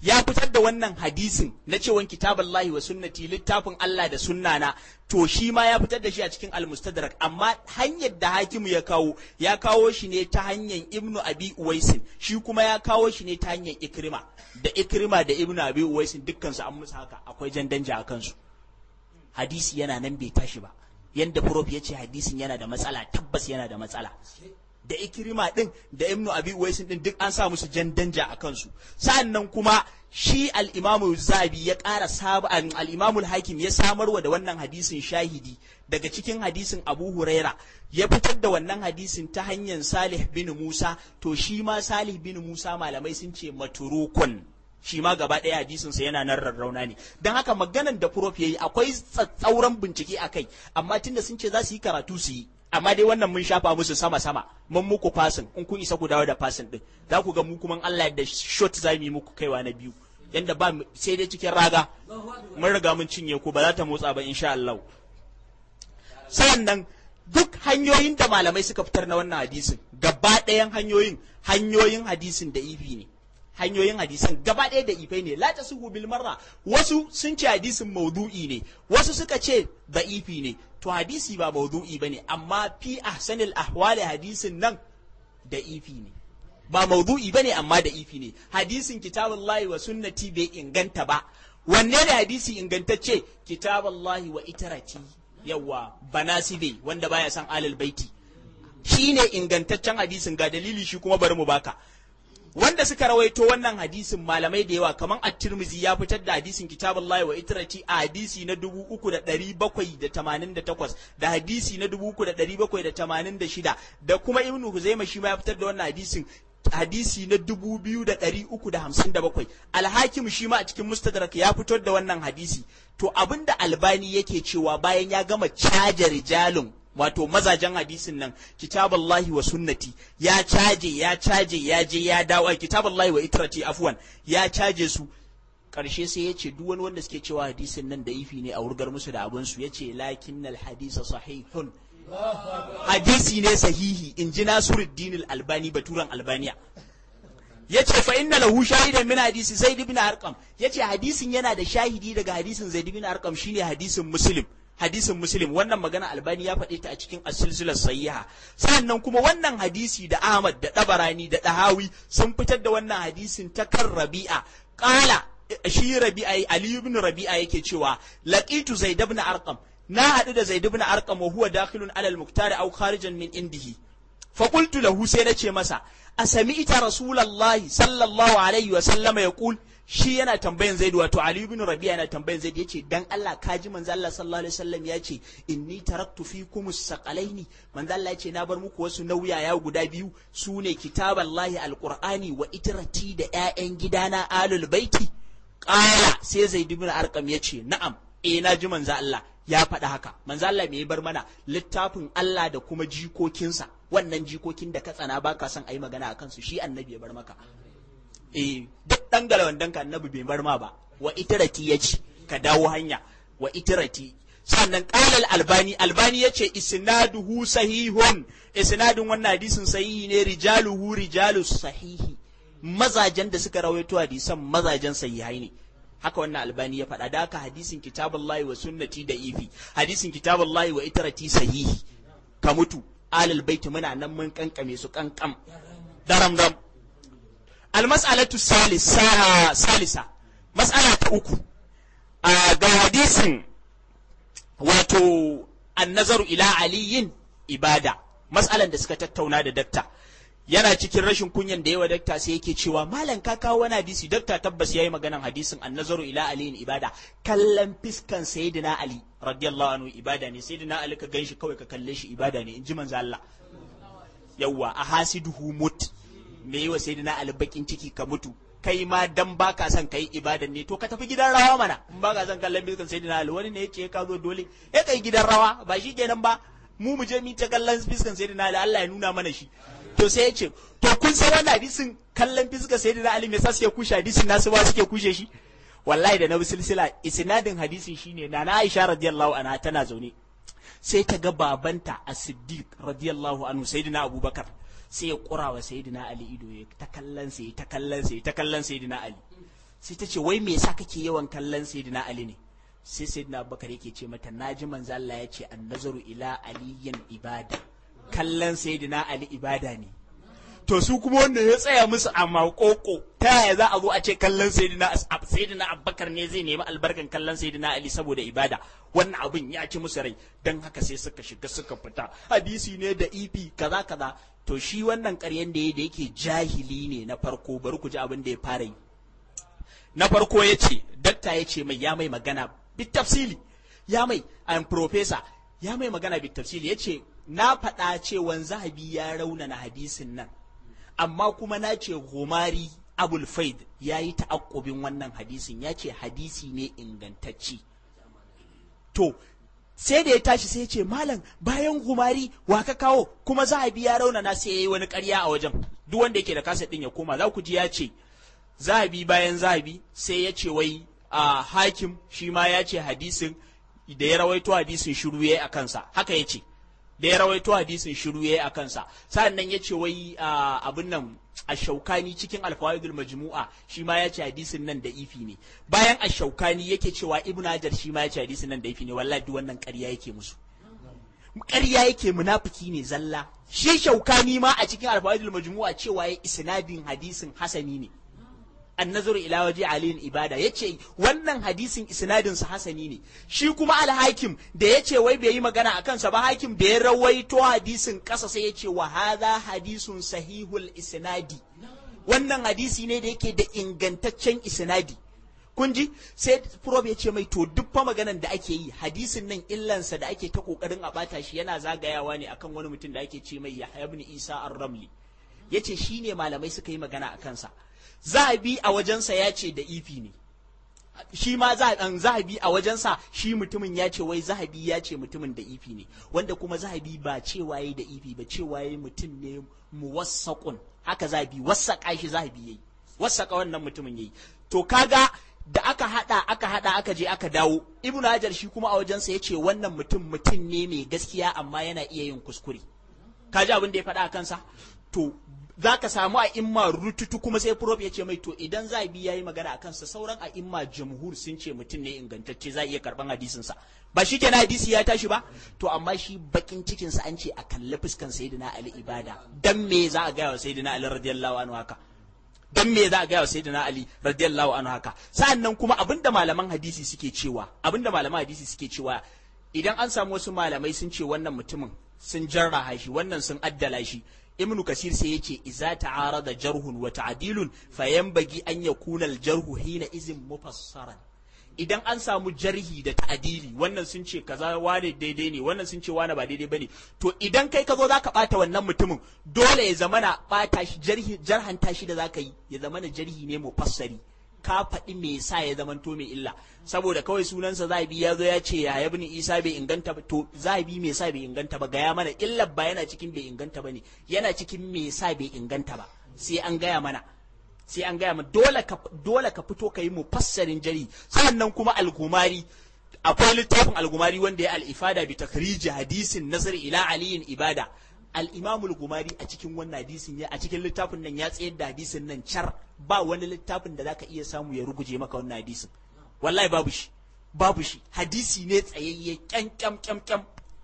ya fitar da wannan hadisin na cewan kitaballahi wa sunnati littafin Allah da sunnana to shi ma ya fitar da shi a cikin al-mustadrak amma hanyar da hakimu ya kawo ya kawo shi ne ta hanyar ibnu abi uwaisin shi kuma ya kawo shi ne ta hanyar ikrima da ikrima da ibnu abi uwaisin dukkan su an musu haka akwai jan danja a kansu hadisi yana nan bai tashi ba yanda prof ya ce hadisin yana da matsala tabbas yana da matsala da ikirima din da ibnu abi uwaisin din duk an sa musu jan danja a kansu sa'annan kuma shi al-imamu zabi ya ƙara saba al-imamu hakim ya samarwa da wannan hadisin shahidi daga cikin hadisin abu huraira ya fitar da wannan hadisin ta hanyar salih bin musa to shi ma salih bin musa malamai sun ce maturukun shi ma gaba ɗaya hadisinsa yana nan rarrauna ne don haka maganan da prof yayi akwai tsatsauran bincike a kai amma tunda sun ce za su yi karatu su yi amma dai wannan mun shafa musu sama sama mun muku fasin in kun isa ku dawo da fasin din za ku ga mu kuma Allah da shot za mu yi muku kaiwa na biyu yanda ba sai dai cikin raga mun riga mun cinye ku ba za ta motsa ba insha Allah sannan duk hanyoyin da malamai suka fitar na wannan hadisin gaba ɗayan hanyoyin hanyoyin hadisin da ifi ne hanyoyin hadisan gaba ɗaya da ifai ne la tasuhu bil marra wasu sun ce hadisin maudu'i ne wasu suka ce da'ifi ne to hadisi ba maudu'i bane amma fi ahsanil ahwali hadisin nan da ifi ne ba maudu'i bane amma da ifi ne hadisin kitabullahi wa sunnati bai inganta ba wanne ne hadisi ingantacce kitabullahi wa itarati yawa banasibe wanda baya san alal baiti shine ingantaccen hadisin ga dalili shi kuma bari mu baka wanda suka rawaito wannan hadisin malamai da yawa kamar at-Tirmidhi ya fitar da hadisin kitabullahi wa itrati a hadisi na 3788 da hadisi na 3786 da kuma Ibn Huzaimah shi ma ya fitar da wannan hadisin hadisi na 2357 al-Hakim shi ma a cikin Mustadrak ya fitar da wannan hadisi to abinda Albani yake cewa bayan ya gama caja rijalun wato mazajen hadisin nan kitaballahi wa sunnati ya caje ya caje ya je ya dawo kitaballahi wa itrati afwan ya caje su karshe sai ya ce duk wani wanda suke cewa hadisin nan da ifi ne a wurgar musu da abin su yace lakinnal hadisa sahihun hadisi ne sahihi in ji Nasiruddin albani baturan albaniya yace fa inna lahu shahidan min hadisi zaid ibn arqam yace hadisin yana da shahidi daga hadisin zaid ibn arqam shine hadisin muslim hadisin muslim wannan magana albani ya faɗe ta a cikin asilsilar sahiha sannan kuma wannan hadisi da ahmad da dabarani da dahawi sun fitar da wannan hadisin ta kan rabi'a qala shi rabi'a ali ibn rabi'a yake cewa laqitu zaid ibn arqam na haɗu da zaid ibn arqam wa huwa dakhilun ala al-muktar aw kharijan min indihi fa qultu lahu sai nace masa asami'ta rasulullahi sallallahu alaihi wa sallama yaqul shi yana tambayan zaidu wato ali ibn rabi'a yana tambayan zaidu yace dan Allah ka ji manzo Allah sallallahu alaihi wasallam yace inni taraktu fikum as-saqalaini manzo Allah yace na bar muku wasu nauyaya guda biyu sune kitaballahi alqur'ani wa itrati da ƴaƴan gidana alul baiti qala sai zaid ibn arqam yace na'am eh na ji manzo Allah ya faɗa haka manzo Allah me ya bar mana littafin Allah da kuma jikokinsa wannan jikokin da ka tsana baka son ayi magana akan su shi annabi ya bar maka eh duk dan galawandan ka annabi bai bar ma ba wa itirati yace ka dawo hanya wa itirati sannan qala albani albani yace isnaduhu sahihun isnadin wannan hadisin sahihi ne rijaluhu rijalus sahihi mazajen da suka rawaito hadisan mazajen sahihai ne haka wannan albani ya faɗa da haka hadisin kitabullahi wa sunnati da ifi hadisin kitabullahi wa itarati sahihi ka mutu alal baiti muna nan mun kankame su kankam daram dam almas'alatu salisa salisa mas'ala ta uku a ga hadisin wato annazaru ila aliyin ibada mas'alan da suka tattauna da dakta yana cikin rashin kunyan da yawa dakta sai yake cewa malam ka kawo wani hadisi dakta tabbas yayi maganan hadisin annazaru ila aliyin ibada kallon fiskan sayyidina ali radiyallahu anhu ibada ne sayyidina ali ka ganshi kawai ka kalle shi ibada ne in ji manzo Allah yawwa a hasiduhu mut me yi wa sayyidina ali bakin ciki ka mutu kai ma dan baka son kai ibadan ne to ka tafi gidan rawa mana in baka son kallon fiskan sayyidina ali wani ne yace ka zo dole ya kai gidan rawa ba shi kenan ba mu mu je mu ta kallon fiskan sayyidina ali Allah ya nuna mana shi to sai ya ce to kun san wannan hadisin kallon fiska sai da Ali me sa suke kushe hadisin nasu ba suke kushe shi wallahi da na bi silsila isnadin hadisin shine na na Aisha radiyallahu anha tana zaune sai ta ga babanta As-Siddiq radiyallahu anhu sayyidina Abubakar sai ya kura wa sayyidina Ali ido ya ta kallon sai ta kallon sai ta kallon sayyidina Ali sai ta ce wai me yasa kake yawan kallon sayyidina ali ne sai sayyidina abubakar yake ce mata naji manzo Allah ya ce an-nazaru ila aliyin ibada kallon sayyidina ali ibada ne to su kuma wanda ya tsaya musu a makoko ta yaya za a zo a ce kallon sayyidina sayyidina abubakar ne zai nemi albarkan kallon sayyidina ali saboda ibada wannan abin ya ci musu rai dan haka sai suka shiga suka fita hadisi ne da ifi kaza kaza to shi wannan ƙaryen da da yake jahili ne na farko bari ku ji abin da ya fara yi na farko ya ce dakta ya ce mai ya mai magana bitafsili ya mai an professor ya mai magana bitafsili ya ce na faɗa cewan zahabi ya raunana hadisin nan amma kuma na ce gomari abul faid ya yi ta'akkubin wannan hadisin ya ce hadisi ne ingantacci to sai da ya tashi sai ya ce malam bayan gumari wa ka kawo kuma zahabi ya raunana sai ya yi wani karya a wajen duk wanda yake da kasa ɗin ya koma za ku ji ya ce zahabi bayan zahabi sai ya ce wai a hakim shi ma ya ce hadisin da ya rawaito hadisin shiru ya a kansa haka ya ce da ya rawaito hadisin shiru ya a kansa sa'annan ya ce wai abin nan a shaukani cikin alfawaidul majmu'a shi ma ya ce hadisin nan da ifi ne bayan a shaukani yake cewa ibnu hajar shi ma ya ce hadisin nan da ifi ne wallahi duk wannan ƙarya yake musu ƙarya yake munafiki ne zalla shi shaukani ma a cikin alfawaidul majmu'a cewa ya isnadin hadisin hasani ne annazuru ila waje aliyin ibada yace wannan hadisin isnadin sa hasani ne shi kuma alhakim da yace wai bai yi magana a kansa ba hakim da ya rawaito hadisin kasa sai yace wa hadha hadisun sahihul isnadi wannan hadisi ne da yake da ingantaccen isnadi kun ji sai prof ya ce mai to duk fa maganan da ake yi hadisin nan illansa da ake ta kokarin a bata shi yana zagayawa ne akan wani mutum da ake ce mai Yahya ibn Isa ar-Ramli yace shine malamai suka yi magana a kansa zahabi a wajensa ya ce da ifi ne shi ma zahabi a wajensa shi mutumin ya ce wai zahabi ya ce mutumin da ifi ne wanda kuma zahabi ba cewa yayi da ifi ba cewa yayi mutum ne muwassaqun haka zahabi wassaka shi zahabi yayi wassaka wannan mutumin yayi to kaga da aka hada aka hada aka je aka dawo ibnu hajar shi kuma a wajensa ya ce wannan mutum mutum ne mai gaskiya amma yana iya yin kuskure kaji abin da ya faɗa a kansa to za ka samu a imma rututu kuma sai prof ya ce mai to idan za bi yayi magana a kansa sauran a imma jamhur sun ce mutum ne ingantacce za iya karban hadisinsa ba shi kenan hadisi ya tashi ba to amma shi bakin cikin sa an ce a kalli fuskan sayyidina ali ibada dan me za a ga wa sayyidina ali radiyallahu anhu haka dan me za a ga wa sayyidina ali radiyallahu anhu haka sa'annan kuma abinda malaman hadisi suke cewa abinda malaman hadisi suke cewa idan an samu wasu malamai sun ce wannan mutumin sun jarraha shi wannan sun addala shi ibn kasir sai yace iza ta'arada jarhun wa ta'dilun fayanbagi an yakuna al-jarhu hina izin mufassaran idan an samu jarhi da ta'dili wannan sun ce kaza wane daidai ne wannan sun ce wane ba daidai bane to idan kai ka zo zaka bata wannan mutumin dole ya zamana bata shi jarhi jarhanta shi da zaka yi ya zamana jarhi ne mufassari ka faɗi me sa ya zamanto mai illa saboda kawai sunansa zahabi ya zo ya ce ya ibn isa bai inganta ba to zahabi me sa bai inganta ba gaya mana illa ba yana cikin bai inganta ba ne yana cikin me sa bai inganta ba sai an gaya mana sai an gaya mana dole ka dole ka fito ka yi mufassarin jari sannan kuma al-gumari akwai littafin al-gumari wanda ya al-ifada bi takhrij hadisin nasr ila aliyin ibada al-imamul gumari a cikin wannan hadisin ya a cikin littafin nan ya tsayar da hadisin nan char ba wani littafin da zaka iya samu ya ruguje maka wannan hadisin wallahi babu shi babu shi hadisi ne tsayayye kyan kyam kyam kyam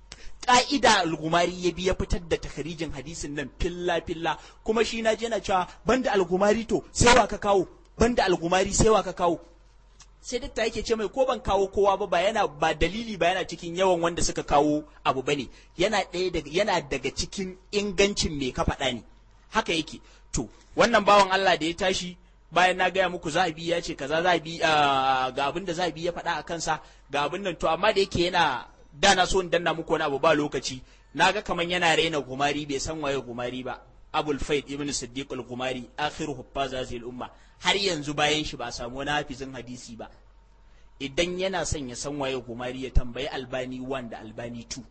ka'ida al-gumari ya bi ya fitar da takharijin hadisin nan filla filla kuma shi na je na cewa banda al-gumari to sai wa ka kawo banda al-gumari sai wa ka kawo sai dakta yake ce mai ko ban kawo kowa ba ba yana ba dalili ba yana cikin yawan wanda suka kawo abu bane yana ɗaya daga yana daga cikin ingancin me ka faɗa ne haka yake to wannan bawan Allah da ya tashi bayan na gaya muku zahabi ya ce kaza zahabi ga abin da zahabi ya faɗa a kansa ga abin nan to amma da yake yana da na so in danna muku wani abu ba lokaci naga kaman yana raina gumari bai san waye gumari ba abul faid ibn siddiq al-gumari akhiru huffaz hadhihi al-umma har yanzu bayan shi ba a samu wani hafizin hadisi ba idan yana son ya san waye gumari ya tambayi albani 1 da albani 2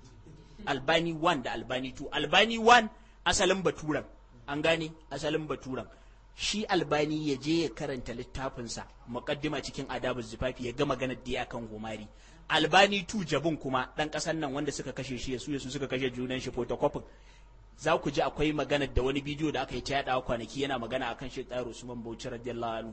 albani 1 da albani 2 albani 1 asalin baturan an gane asalin baturan shi albani ya je ya karanta littafinsa muqaddima cikin adabul zifafi ya ga maganar da ya kan gumari albani 2 jabun kuma dan kasan nan wanda suka kashe shi su su suka kashe junan shi photocopy za ku ji akwai maganar da wani bidiyo da aka yi ta yaɗawa kwanaki yana magana akan shi tsaro Usman Bauchi radiyallahu anhu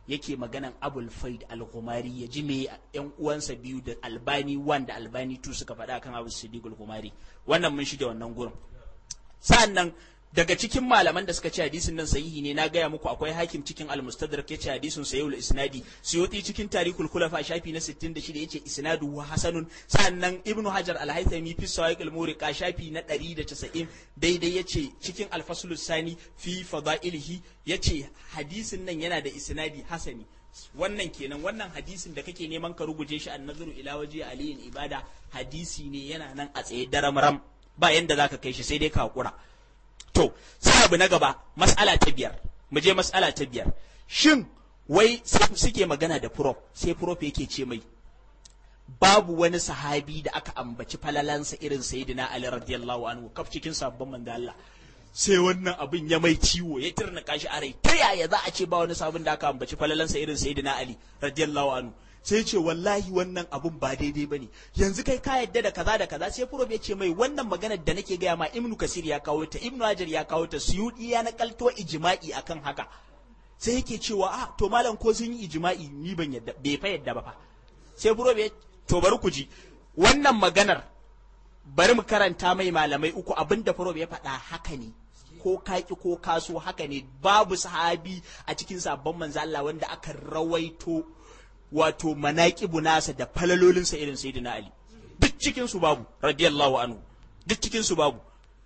yake maganan abul faid al-ghumari ya ji me yan uwansa biyu da albani 1 da albani 2 suka faɗa kan abu siddiq al-ghumari wannan mun shige wannan gurin sa'annan daga cikin malaman da suka ce hadisin nan sahihi ne na gaya muku akwai hakim cikin al-mustadrak yace hadisin sahihul isnadi suyuti cikin tarikul khulafa shafi na 66 yace isnadu wa hasanun sannan ibnu hajar al-haythami fi sawaiq al-muriqa shafi na 190 daidai yace cikin al-fasl sani fi fadailihi yace hadisin nan yana da isnadi hasani wannan kenan wannan hadisin da kake neman ka ruguje shi an nazaru ila waje aliyin ibada hadisi ne yana nan a tsaye daram ba yanda zaka kai shi sai dai ka hakura To, sai abu na gaba, mas'ala ta biyar, mu je mas'ala ta biyar. Shin, wai suke magana da prof, sai prof yake ce mai, babu wani sahabi da aka ambaci falalansa irin Sayyidina Ali radiyallahu anhu kaf cikin sabon manzo Allah. Sai wannan abin ya mai ciwo ya tirna shi a rai, ta yaya za a ce ba wani sabon da aka ambaci falalansa irin Sayyidina Ali radiyallahu anhu. sai ce wallahi wannan abun ba daidai bane yanzu kai ka yadda da kaza da kaza sai furof ya ce mai wannan maganar da nake gaya ma ibnu kasir ya kawo ta ibnu hajar ya kawo ta suyudi ya nakalto ijma'i akan haka sai yake cewa ah to malam ko sun yi ijma'i ni ban yadda bai fa yadda ba fa sai furof ya to bari ku ji wannan maganar bari mu karanta mai malamai uku abinda furof ya faɗa haka ne ko kaki ko kaso haka ne babu sahabi a cikin sabon manzo Allah wanda aka rawaito wato manaƙibu nasa da falalolinsa irin sayyidina Ali duk cikin su babu radiyallahu anhu duk cikin su babu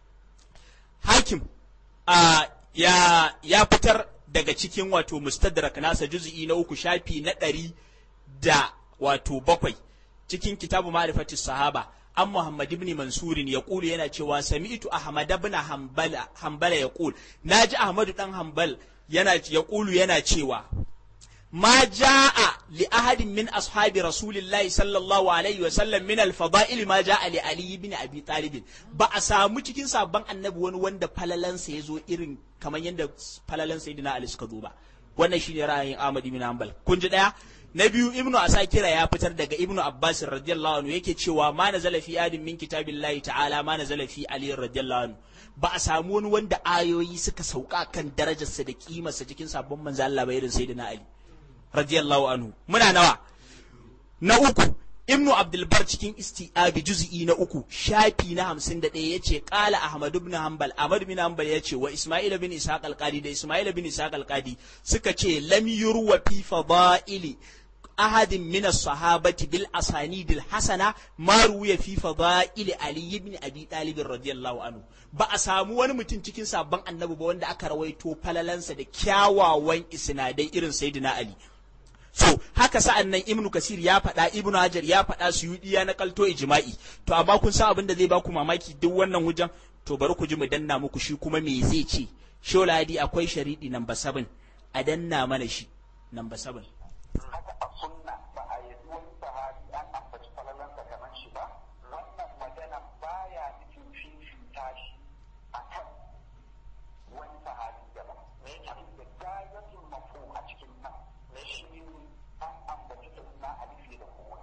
hakim a ya ya fitar daga cikin wato mustadrak nasa juz'i na uku shafi na ɗari da wato bakwai cikin kitabu ma'rifatis sahaba an Muhammad ibn Mansurin ya kulu yana cewa sami'tu Ahmad ibn Hanbala Hanbala ya kul naji Ahmadu dan Hanbal yana ya kulu yana cewa ما جاء لأحد من أصحاب رسول الله صلى الله عليه وسلم من الفضائل ما جاء لعلي بن أبي طالب ba a samu cikin sabon annabi wani wanda falalansa ya zo irin kamar yadda falalan sayyidina Ali suka zo ba wannan shine ra'ayin Ahmad ibn Hanbal kun ji daya na biyu ibnu asakira ya fitar daga ibnu abbas radiyallahu anhu yake cewa ma nazala fi adin min kitabillahi ta'ala ma nazala fi ali radiyallahu anhu ba a samu wani wanda ayoyi suka sauka kan darajarsa da kimarsa cikin sabon manzo Allah ba irin sayyidina Ali radiyallahu anhu muna nawa na uku ibnu abdulbar cikin isti'abi juz'i na uku shafi na hamsin da ɗaya yace qala ahmad ibn hanbal ahmad ibn hanbal yace wa isma'il bin ishaq al-qadi da isma'il bin ishaq al-qadi suka ce lam yurwa fi fada'ili ahadin min as-sahabati bil asanid al-hasana ma ruwiya fi fada'ili ali ibn abi talib radiyallahu anhu ba a samu wani mutum cikin sabon annabi ba wanda aka rawaito falalansa da kyawawan isnadai irin sayyidina ali so haka sa'an nan ibnu kasir ya faɗa ibnu hajar ya faɗa suyudi ya nakalto ijma'i to amma kun san abin da zai baku mamaki duk wannan hujjan to bari ku ji mu danna muku shi kuma me zai ce sholadi akwai sharidi number 7 a danna mana shi number 7 haka a sunna ba a yi wani sahabi an ambaci falalansa kamar shi ba wannan magana baya nufin fifita shi a kan wani sahabi daban me yake da gayatin mafu a cikin nan me shi ne an ambaci da suna alifi da kowa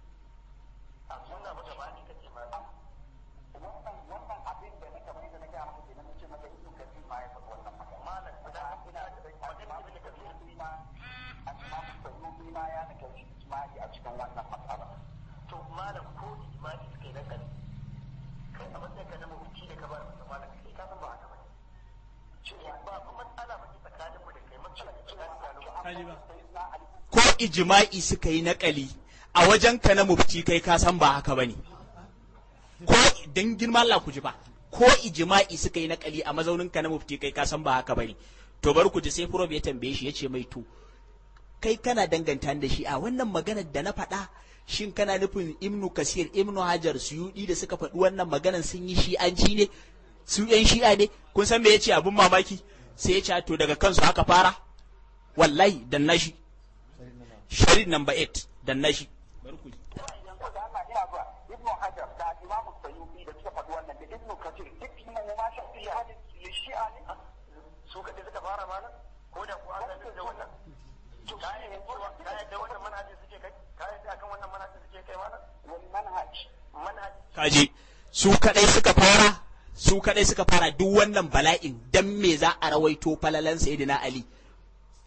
a sunna ba gaba ne kace ma wannan wannan abin da na kamar yadda na ga maka kenan nace maka ibnu kathir ma ya faɗi wannan magana malam da ina da magana ibnu kathir ma al-imam sayyidi ma ya nake ijma'i a cikin wannan matsala to malam ko ijma'i suka yi na kan kai a matsayin ka na mabuci da ka ba da malam kai ka san ba haka bane cewa ba kuma matsala ba ce tsakanin mu da kai matsala ce tsakanin mu ko ijma'i suka yi naƙali a wajen ka na mufti kai ka san ba haka bane ko dan girman Allah ku ji ba ko ijma'i suka yi naƙali a mazaunin ka na mufti kai ka san ba haka bane to bari ku ji sai prof ya tambaye shi yace mai to kai kana danganta da shi a wannan maganar da na faɗa shin kana nufin ibnu kasir ibnu hajar suyudi da suka faɗi wannan maganar sun yi shi'anci ne su yan shi'a ne kun san me yace abun mamaki sai ya ce to daga kansu haka fara wallahi dan nashi sharid number 8 dan nashi bari ku ji yanzu da Allah ina zuwa ibnu hajar da imam sayyidi da suka faɗi wannan da ibnu kathir duk mu ma shafi ya hadin shi'a ne su kaɗai suka fara malam ko da ku an sanar da wannan ka yadda cewa ka yadda wannan manhajin suke kai ka yadda akan wannan manhajin suke kai malam wani manhaj manhajin kaji su kadai suka fara su kadai suka fara duk wannan bala'in dan me za a rawaito falalan sayyidina ali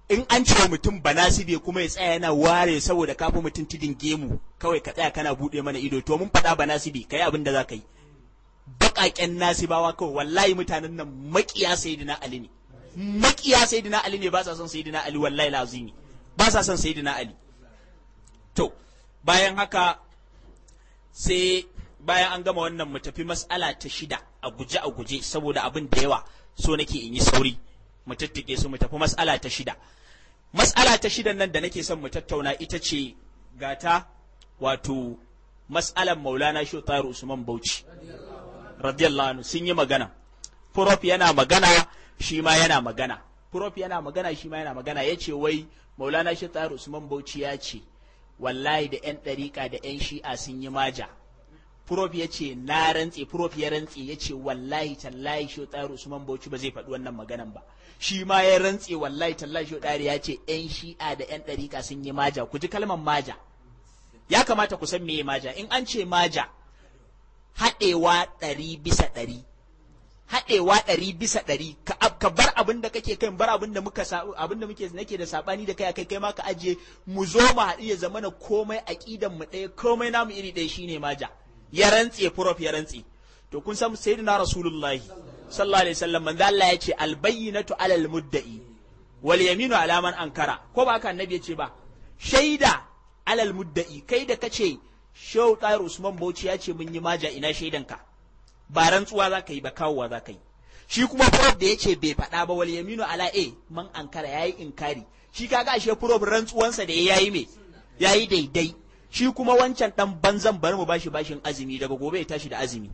in an ce mutum banasibe kuma ya tsaya yana ware saboda kafa mutum tidin gemu kawai ka tsaya kana buɗe mana ido to mun faɗa banasibe kai abin da za ka yi baƙaƙen nasibawa kawai wallahi mutanen nan maƙiya sayyidina ali ne maƙiya sayyidina ali ne ba sa son sayyidina ali wallahi lazimi ba sa son sayyidina ali to bayan haka sai bayan an gama wannan mu tafi mas'ala ta shida a guje a guje saboda abin da yawa so nake in yi sauri mu tattike su mu tafi mas'ala ta shida mas'ala ta shidan nan da nake son mu tattauna ita ce gata wato mas'alan maulana shi usman bauchi radiyallahu anhu sun yi magana prof yana magana shi ma yana magana prof yana magana shi ma yana magana ya ce wai maulana shi usman bauchi ya ce wallahi da 'yan ɗariƙa da 'yan shi'a sun yi maja prof ya ce na rantse prof ya rantse ya ce wallahi tallahi shi tsaro usman bauchi ba zai faɗi wannan maganan ba shi ma ya rantse wallahi tallahi shi tsari ya ce 'yan shi'a da 'yan ɗariƙa sun yi maja ku ji kalmar maja ya kamata ku san meye maja in an ce maja haɗewa ɗari bisa ɗari haɗewa ɗari bisa ɗari ka bar abin da kake kai bar abin da muka abin da muke nake da sabani da kai akai kai ma ka ajiye mu zo mu haɗu ya zamana komai aqidan mu ɗaya komai namu iri ɗaya shine maja ya rantse prof ya rantse to kun san sayyidina rasulullahi sallallahu alaihi wasallam manzo Allah ya ce al bayyinatu alal mudda'i wal yaminu ala man ankara ko ba haka annabi ya ce ba shaida alal mudda'i kai da kace Shehu Tahir Usman Bauchi ya ce mun yi maja ina shaidanka ba rantsuwa za ka yi ba kawowa za ka yi shi kuma prof da ya ce bai faɗa ba wal yaminu ala a man ankara yayi inkari shi kaga ashe prof rantsuwansa da yayi me yayi daidai shi kuma wancan dan banzan bari mu bashi bashin azumi daga gobe ya tashi da azumi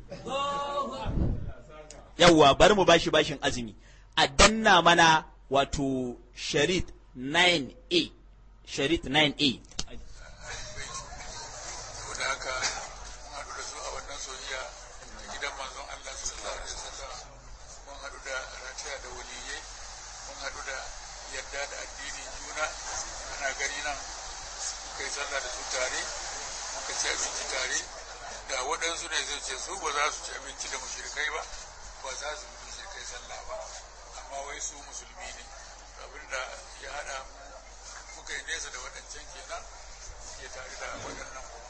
yawwa bari mu bashi bashin azumi a danna mana wato sharit 9a sharit 9a saboda haka mun haɗu da su a wannan soyayya a gidan manzon Allah sallallahu alaihi wasallam mun haɗu da rataya da waliyai mun haɗu da yadda da addinin juna ana gani nan muka yi sallah da su tare muka ci abinci tare da waɗansu ne zai ce su ba za su ci abinci da mushrikai ba ba za su bi mushrikai sallah ba amma wai su musulmi ne abinda ya haɗa muka yi nesa da waɗancan kenan ke tare da waɗannan kuma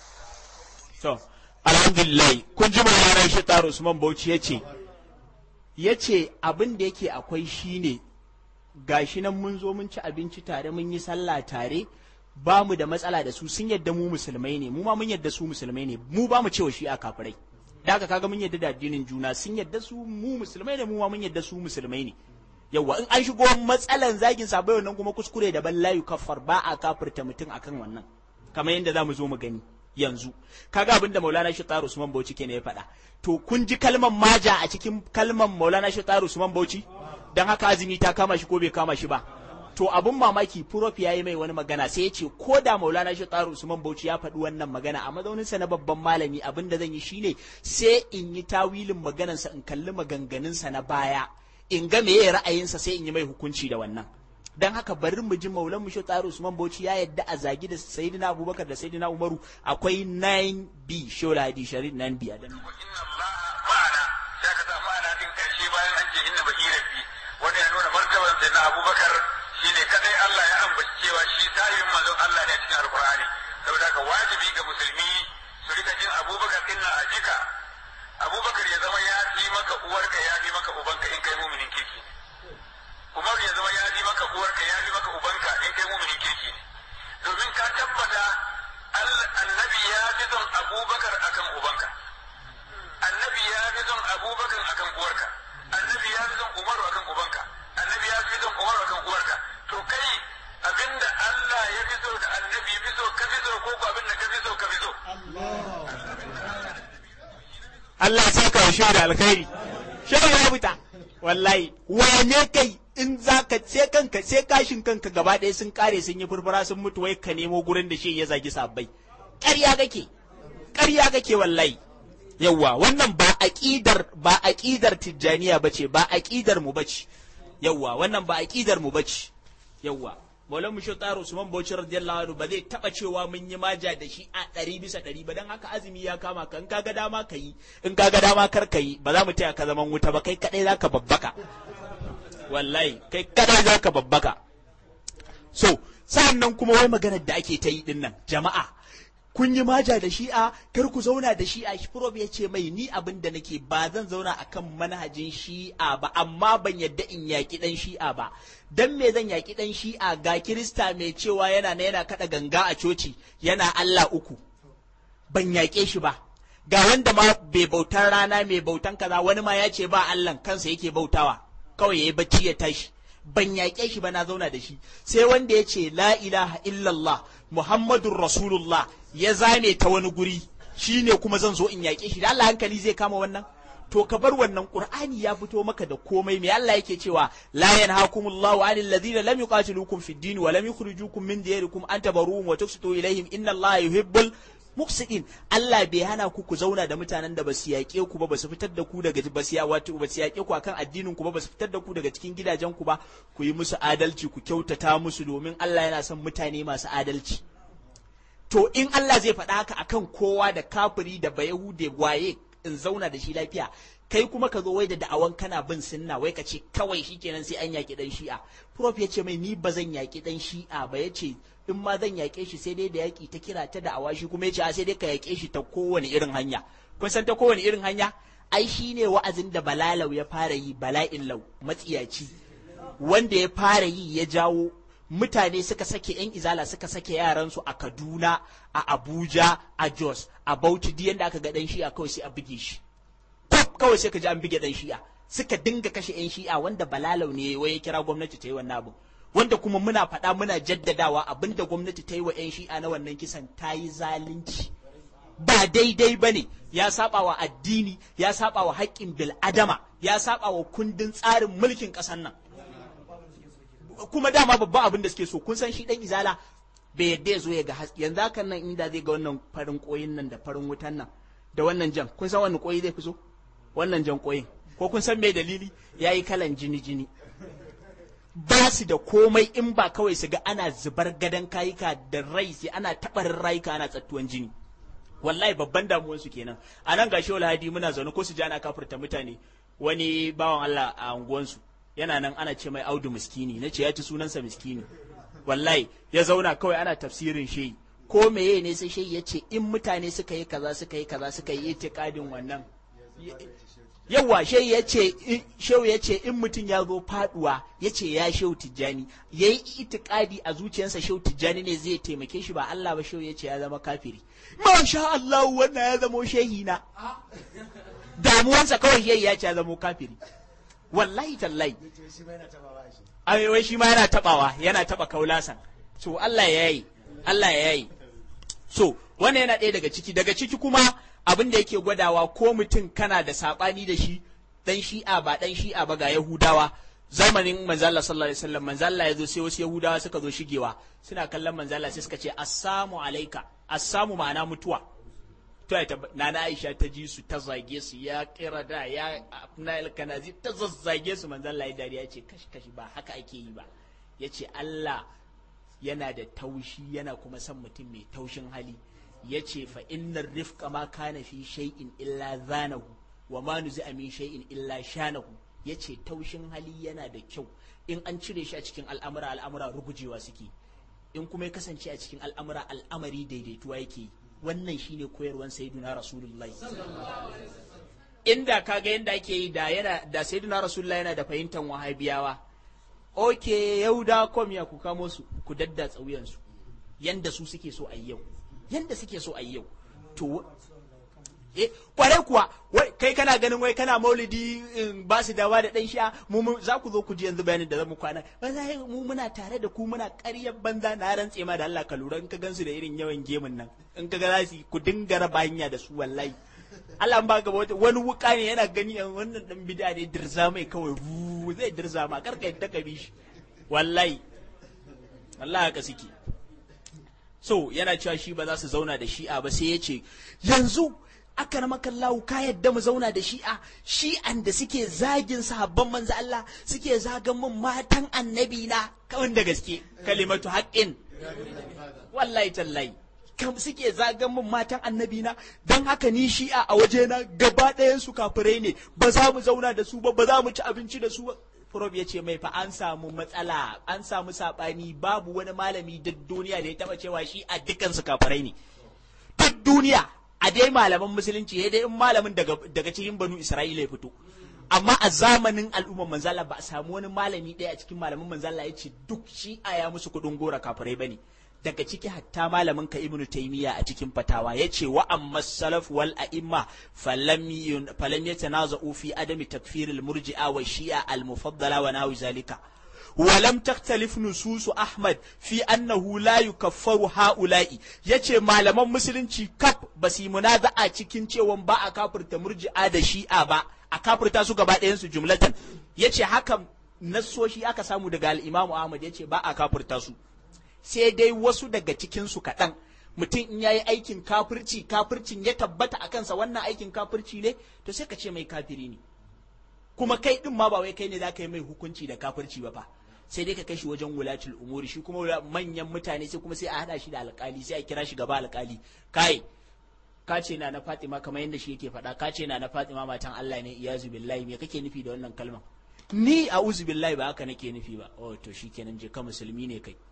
To, alhamdulillah, kun ji bayanan shi taro Usman Bauchi ya ce, ya ce abin da yake akwai shi ne, gashi nan mun zo mun ci abinci tare mun yi sallah tare, ba mu da matsala da su sun yadda mu musulmai ne, mu ma mun yadda su musulmai ne, mu ba mu cewa shi a kafirai. Da haka kaga mun yadda da addinin juna sun yadda su mu musulmai ne, mu ma mun yadda su musulmai ne. Yawwa in an shigo matsalan zagin sabai wannan kuma kuskure daban layu kafar ba a kafirta mutum akan wannan. Kamar yadda za mu zo mu gani. yanzu kaga abin da Maulana Shatar Usman Bauchi ke ya faɗa to kun ji kalmar maja a cikin kalmar Maulana Shatar Usman Bauchi dan haka azumi ta kama shi ko bai kama shi ba to abun mamaki prof yayi mai wani magana sai ya ce ko da Maulana Shatar Usman Bauchi ya faɗi wannan magana a mazaunin sa na babban malami abin da zan yi shine sai in yi tawilin maganarsa in kalli maganganun sa na baya in ga meye ra'ayinsa sai in yi mai hukunci da wannan dan haka bari mu ji maulan mu tsaro Usman Bauchi ya yadda a zagi da Sayyidina Abubakar da Sayyidina Umaru akwai 9B shola hadi sharid 9B a dan inna Allah ma'ana sai ka samu ana din karshe bayan an ce inna baki rabbi wanda ya nuna martaban sai na Abubakar shine kadai Allah ya ambaci cewa shi tayin manzon Allah ne a cikin Alkur'ani saboda haka wajibi ga musulmi su rika jin Abubakar din na ajika Abubakar ya zama ya fi maka uwarka ya fi maka ubanka in kai muminin kirki Umar ya zama ya fi maka uwarka ya fi maka ubanka in kai muminin kirki ne domin ka tabbata annabi ya fi son abubakar akan ubanka annabi ya fi son abubakar akan uwarka annabi ya fi son umaru akan ubanka annabi ya fi son umaru akan uwarka to kai abinda Allah ya fi so da annabi fi so ka fi so ko ko abinda ka fi so ka fi so Allah ya saka wa shehu da alkhairi shehu ya fita wallahi wane kai in za ka sai kanka sai kashin kanka gaba ɗaya sun kare sun yi furfura sun mutu wai ka nemo gurin da shi ya zagi sabbai ƙarya kake ƙarya kake wallahi yawwa wannan ba aqidar ba aqidar tijjaniya bace ba aqidar mu bace yawwa wannan ba aqidar mu bace yawwa Maulan mu Tsaro Usman Bauchi radiyallahu anhu ba zai taba cewa mun yi maja da shi a ɗari bisa ɗari ba dan haka azumi ya kama ka in kaga dama ka yi in kaga dama kar ka yi ba za mu taya ka zaman wuta ba kai kadai zaka babbaka wallahi kai kadai zaka babbaka so sa'an nan kuma wai maganar da ake ta yi din nan jama'a kun yi maja da shi'a kar ku zauna da shi'a shi prof ya ce mai ni abin da nake ba zan zauna akan manhajin shi'a ba amma ban yadda in yaki dan shi'a ba dan me zan yaki dan shi'a ga kirista mai cewa yana na yana kada ganga a coci yana Allah uku ban yaƙe shi ba ga wanda ma bai bautar rana mai bautan kaza wani ma ya ce ba Allah kansa yake bautawa kawai yayi bacci ya tashi ban yaƙe shi ba na zauna da shi sai wanda ya ce la ilaha illallah muhammadun rasulullah ya zame ta wani guri shine kuma zan zo in yaƙe shi da Allah hankali zai kama wannan to ka bar wannan qur'ani ya fito maka da komai me Allah yake cewa la yanhaakumullahu 'anil ladina lam yuqatilukum fid din wa lam yukhrijukum min diyarikum an tabarruhum wa tuqsitu ilaihim inna Allah yuhibbul muqsitin Allah bai hana ku ku zauna da mutanen da basu yaƙe ku ba basu fitar da ku daga basu wato basu yaƙe ku akan addinin ku ba basu fitar da ku daga cikin gidajen ku ba ku yi musu adalci ku kyautata musu domin Allah yana son mutane masu adalci to in Allah zai faɗa haka akan kowa da kafiri da bayahude waye in zauna da shi lafiya kai kuma ka zo wai da da'awan kana bin sunna wai ka ce kawai shikenan sai an yaƙi dan shi'a prof ya ce mai ni ba zan yaƙi dan shi'a ba ya ce in ma zan yaƙe shi sai dai da yaƙi ta kira ta da'awa shi kuma ya ce a sai dai ka yaƙe shi ta kowane irin hanya kun san ta kowane irin hanya ai shi ne wa'azin da balalau ya fara yi bala'in lau matsiyaci wanda ya fara yi ya jawo mutane suka sake yan izala suka sake yaransu a Kaduna a Abuja a Jos a Bauchi duk yanda aka ga dan shi'a kawai sai a buge shi pop kawai sai ka ji an buge dan shi'a suka dinga kashe yan shi'a wanda balalau ne wai ya kira gwamnati ta yi wannan abu wanda kuma muna faɗa muna jaddadawa abinda gwamnati ta yi wa yan shi'a na wannan kisan ta yi zalunci ba daidai ba ne ya saba wa addini ya saba wa haƙƙin bil'adama ya saba wa kundin tsarin mulkin ƙasar nan kuma dama babban abin da suke so kun san shi dan izala bai yadda ya zo ya ga haske yanzu hakan nan inda zai ga wannan farin koyin nan da farin wutan nan da wannan jan kun san wannan koyi zai fi so wannan jan koyin ko kun san me dalili yayi kalan jini jini ba su da komai in ba kawai su ga ana zubar gadon kayuka da rai sai ana taɓarin rayuka ana tsattuwan jini wallahi babban damuwan su kenan a nan gashi wala hadi muna zaune ko su ji ana kafurta mutane wani bawan Allah a unguwansu yana nan ana ce mai audu miskini na ce ya ci sunansa miskini wallahi ya zauna kawai ana tafsirin shehi ko meye ne sai shehi ya ce in mutane suka yi kaza suka yi kaza suka yi itikadin wannan yawa shehi ya ce shehu ya ce in mutum ya zo faduwa ya ce ya shehu tijjani ya yi itikadi a zuciyarsa shehu tijjani ne zai taimake shi ba Allah ba shehu ya ce ya zama kafiri masha Allah wannan ya zama shehi na damuwansa kawai shehi ya ce ya zama kafiri wallahi tallahi ai wai shi ma yana tabawa yana taba kaulasan so Allah ya yi Allah ya yi so wannan yana ɗaya daga ciki daga ciki kuma abin da yake gwadawa ko mutum kana da sabani da shi dan shi'a ba dan shi'a ba ga yahudawa zamanin manzala sallallahu alaihi wasallam manzala ya zo sai wasu yahudawa suka zo shigewa suna kallon manzala sai suka ce assamu alaika assamu ma'ana mutuwa to ya nana Aisha ta ji su ta zage su ya kira da ya Abnal Kanazi ta zazzage su manzon Allah ya dariya ce kashi kashi ba haka ake yi ba yace Allah yana da taushi yana kuma son mutum mai taushin hali yace fa innar rifqa ma kana fi shay'in illa zanahu wa ma nuzi'a min shay'in illa shanahu yace taushin hali yana da kyau in an cire shi a cikin al'amura al'amura rugujewa suke in kuma ya kasance a cikin al'amura al'amari daidaituwa yake yi wannan shine koyarwan sayyiduna rasulullahi inda kaga yanda ake yi da yana da sayyiduna rasulullahi yana da fahimtar wahabiyawa oke yau da kom ya ku kamo su ku dadda tsauyan su yanda su suke so a yau yanda suke so a yau to eh kwarai kuwa kai kana ganin wai kana maulidi ba su dawa da dan sha mu za ku zo ku ji yanzu bayanin da zamu kwana wallahi mu muna tare da ku muna ƙaryar banza na rantse ma da Allah ka lura in ka gansu da irin yawan gemun nan in ka ga za su ku dinga raba hanya da su wallahi Allah ba gaba wata wani wuka ne yana gani wannan dan bid'a ne dirza mai kawai zai dirza ma karka yadda ka bi shi wallahi wallahi haka suke so yana cewa shi ba za su zauna da shi'a ba sai ya ce yanzu aka na makallahu ka yadda mu zauna da shi'a shi'an da suke zagin sahabban manzo Allah suke zagan mun matan annabi na kawai da gaske kalimatu haqqin wallahi tallahi kam suke zagan mun matan annabi na dan haka ni shi'a a waje na gaba ɗayan su kafirai ne ba za mu zauna da su ba ba za mu ci abinci da su ba prof ya ce mai fa an samu matsala an samu sabani babu wani malami duk duniya da ya taba cewa shi a dukkan su kafirai ne duk duniya a dai malaman musulunci ya dai in malamin daga daga cikin banu isra'ila ya fito amma a zamanin al'ummar manzala ba a samu wani malami ɗaya a cikin malaman manzala ya ce duk shi a ya musu kuɗin gora kafirai bane daga ciki hatta malamin ka ibnu taymiya a cikin fatawa yace wa amma salaf wal a'imma falam yun falam yatanaza'u fi adami takfir al murji'a wa shi'a al mufaddala wa nawi zalika ولم تختلف نصوص أحمد في أنه لا يكفر هؤلاء yace malaman musulunci kaf ba su yi munaza'a cikin cewa ba a kafirta murji'a da shi'a ba a kafirta su gaba ɗayan su jumlatan yace hakan nassoshi aka samu daga al-Imam Ahmad yace ba a kafirta su sai dai wasu daga cikinsu kaɗan mutum in yayi aikin kafirci kafircin ya tabbata a kansa wannan aikin kafirci ne to sai ka ce mai kafiri ne kuma kai din ma ba wai kai ne za ka yi mai hukunci da kafirci ba fa sai dai ka kai shi wajen wulatul umuri shi kuma manyan mutane sai kuma sai a hada shi da alkali sai a kira shi gaba alkali kai ka ce na na Fatima kamar yadda shi yake faɗa ka ce na na Fatima matan Allah ne iyazu billahi me kake nufi da wannan kalman ni a'udhu billahi ba haka nake nufi ba oh to shikenan je ka musulmi ne kai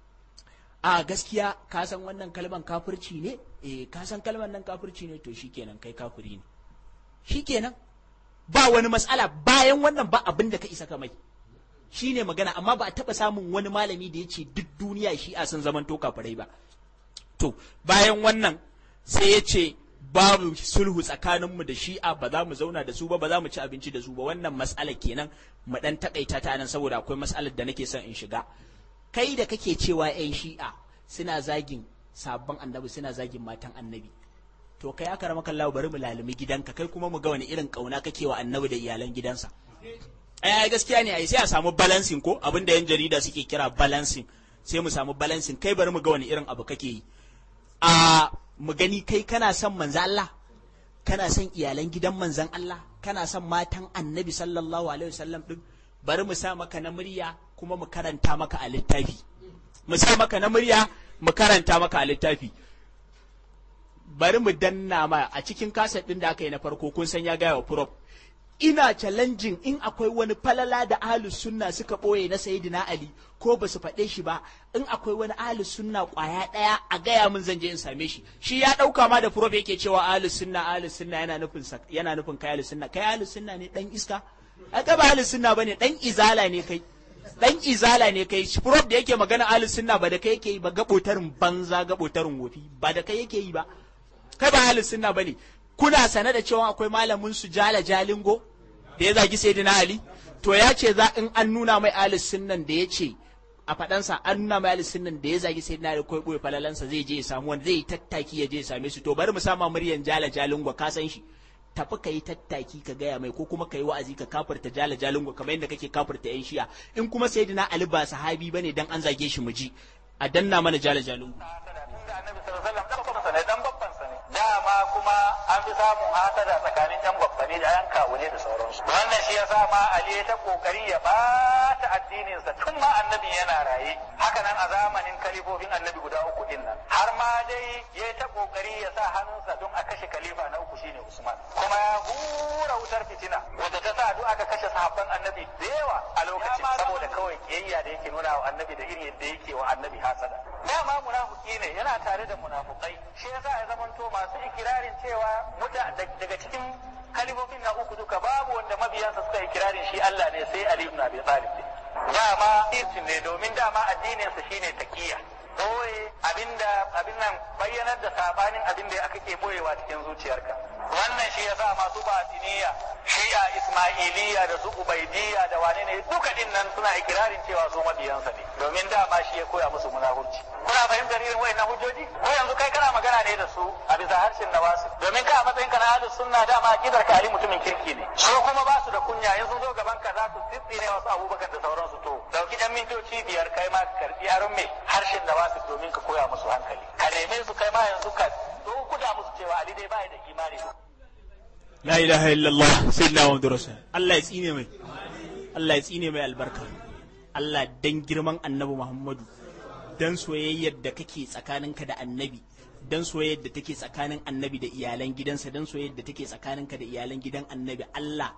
a gaskiya ka san wannan kalman kafirci ne eh ka san kalman nan kafirci ne to shikenan kai kafiri ne shikenan ba wani matsala bayan wannan ba abin da ka isa ka mai shine magana amma ba a taba samun wani malami da ya ce duk duniya shi a sun zaman to kafirai ba to bayan wannan sai ya ce babu sulhu tsakaninmu da shi'a ba za mu zauna da su ba ba za mu ci abinci da su ba wannan matsala kenan mu dan takaita ta nan saboda akwai matsalar da nake son in shiga kai da kake cewa 'yan shi'a suna zagin sabon annabi suna zagin matan annabi to kai aka rama kallawa bari mu lalumi gidanka kai kuma mu ga wani irin kauna kake wa annabi da iyalan gidansa ai gaskiya ne ai sai a samu balancing ko abin da yan jarida suke kira balancing sai mu samu balancing kai bari mu ga wani irin abu kake yi a mu gani kai kana son manzan Allah kana son iyalan gidan manzan Allah kana son matan annabi sallallahu alaihi wasallam din bari mu sa maka na murya kuma mu karanta maka a littafi mu sa maka na murya mu karanta maka a littafi bari mu danna ma a cikin kaset din da aka yi na farko kun san ya gaya wa prop ina challenging in akwai wani falala da ahlus sunna suka boye na sayyidina ali ko ba su faɗe shi ba in akwai wani ahlus sunna kwaya ɗaya a gaya min zan je in same shi shi ya ɗauka ma da prop yake cewa ahlus sunna ahlus sunna yana nufin yana nufin kai ahlus sunna kai ahlus sunna ne dan iska a ba ahlus sunna bane dan izala ne kai dan izala ne kai prof da yake magana ahlus sunna ba da kai yake yi ba gabotarin banza gabotarin wofi ba da kai yake yi ba kai ba ahlus sunna bane kuna sane da cewa akwai malamin su jala jalingo da ya zagi sayyidina ali to ya ce za in an nuna mai ahlus sunnan da ya ce a faɗansa an nuna mai ahlus sunnan da ya zagi sayyidina ali ko boye falalansa zai je ya samu wanda zai tattaki ya je ya same su to bari mu sama muryan jala jalingo ka san shi tafi ka yi tattaki ka gaya mai ko kuma ka yi wa'azi ka kafirta jala jalingo kamar yadda kake kafirta yan shiya in kuma sayyidina ali ba sahabi bane dan an zage shi mu ji a danna mana jala jalingo dama kuma an fi samun hasada tsakanin yan gwaffani da yan kawune da sauransu wannan shi yasa ma ali ta kokari ya bata addininsa tun ma annabi yana raye haka nan a zamanin kalifofin annabi guda uku din nan har ma dai ya ta kokari ya sa hannunsa don a kashe kalifa na uku shine usman kuma ya hura wutar fitina wanda ta sa duk aka kashe sahabban annabi da yawa a lokacin saboda kawai kiyayya da yake nuna wa annabi da irin yadda yake wa annabi hasada dama munafiki ne yana tare da munafukai shi yasa ya zamanto masu ikirarin cewa muta daga cikin kalifofin na uku duka babu wanda mabiyansa suka ikirarin shi Allah ne sai Ali ibn Abi Talib dama irtin ne domin dama addininsa shine taqiya boye abinda abin nan bayyanar da sabanin abin da aka ke boyewa cikin zuciyarka wannan shi yasa masu batiniya shi'a ismailiya da su ubaidiyya da wane ne duka din nan suna ikirarin cewa su mabiyansa ne domin dama shi ya koya musu munafurci kuna fahimtar irin wayannan hujjoji ko yanzu kai kana magana ne da su a bisa harshen nawasu domin ka a matsayin ka na ahlus sunna dama akidar ka ali mutumin kirki ne su kuma ba su da kunya in sun zo gaban ka za su tsitsine wasu abubakar da sauransu to dauki dan mintoci biyar kai ma ka karbi aron me harshen nawasu domin ka koya musu hankali ka neme su kai ma yanzu ka kuda musu cewa ali dai bai da imani la ilaha illallah sayyidina muhammadu rasul Allah ya tsine mai Allah ya tsine mai albarka Allah dan girman annabi Muhammadu dan soyayyar da kake tsakaninka da annabi dan soyayyar da take tsakanin annabi da iyalan gidansa dan soyayyar da take tsakaninka da iyalan gidan annabi Allah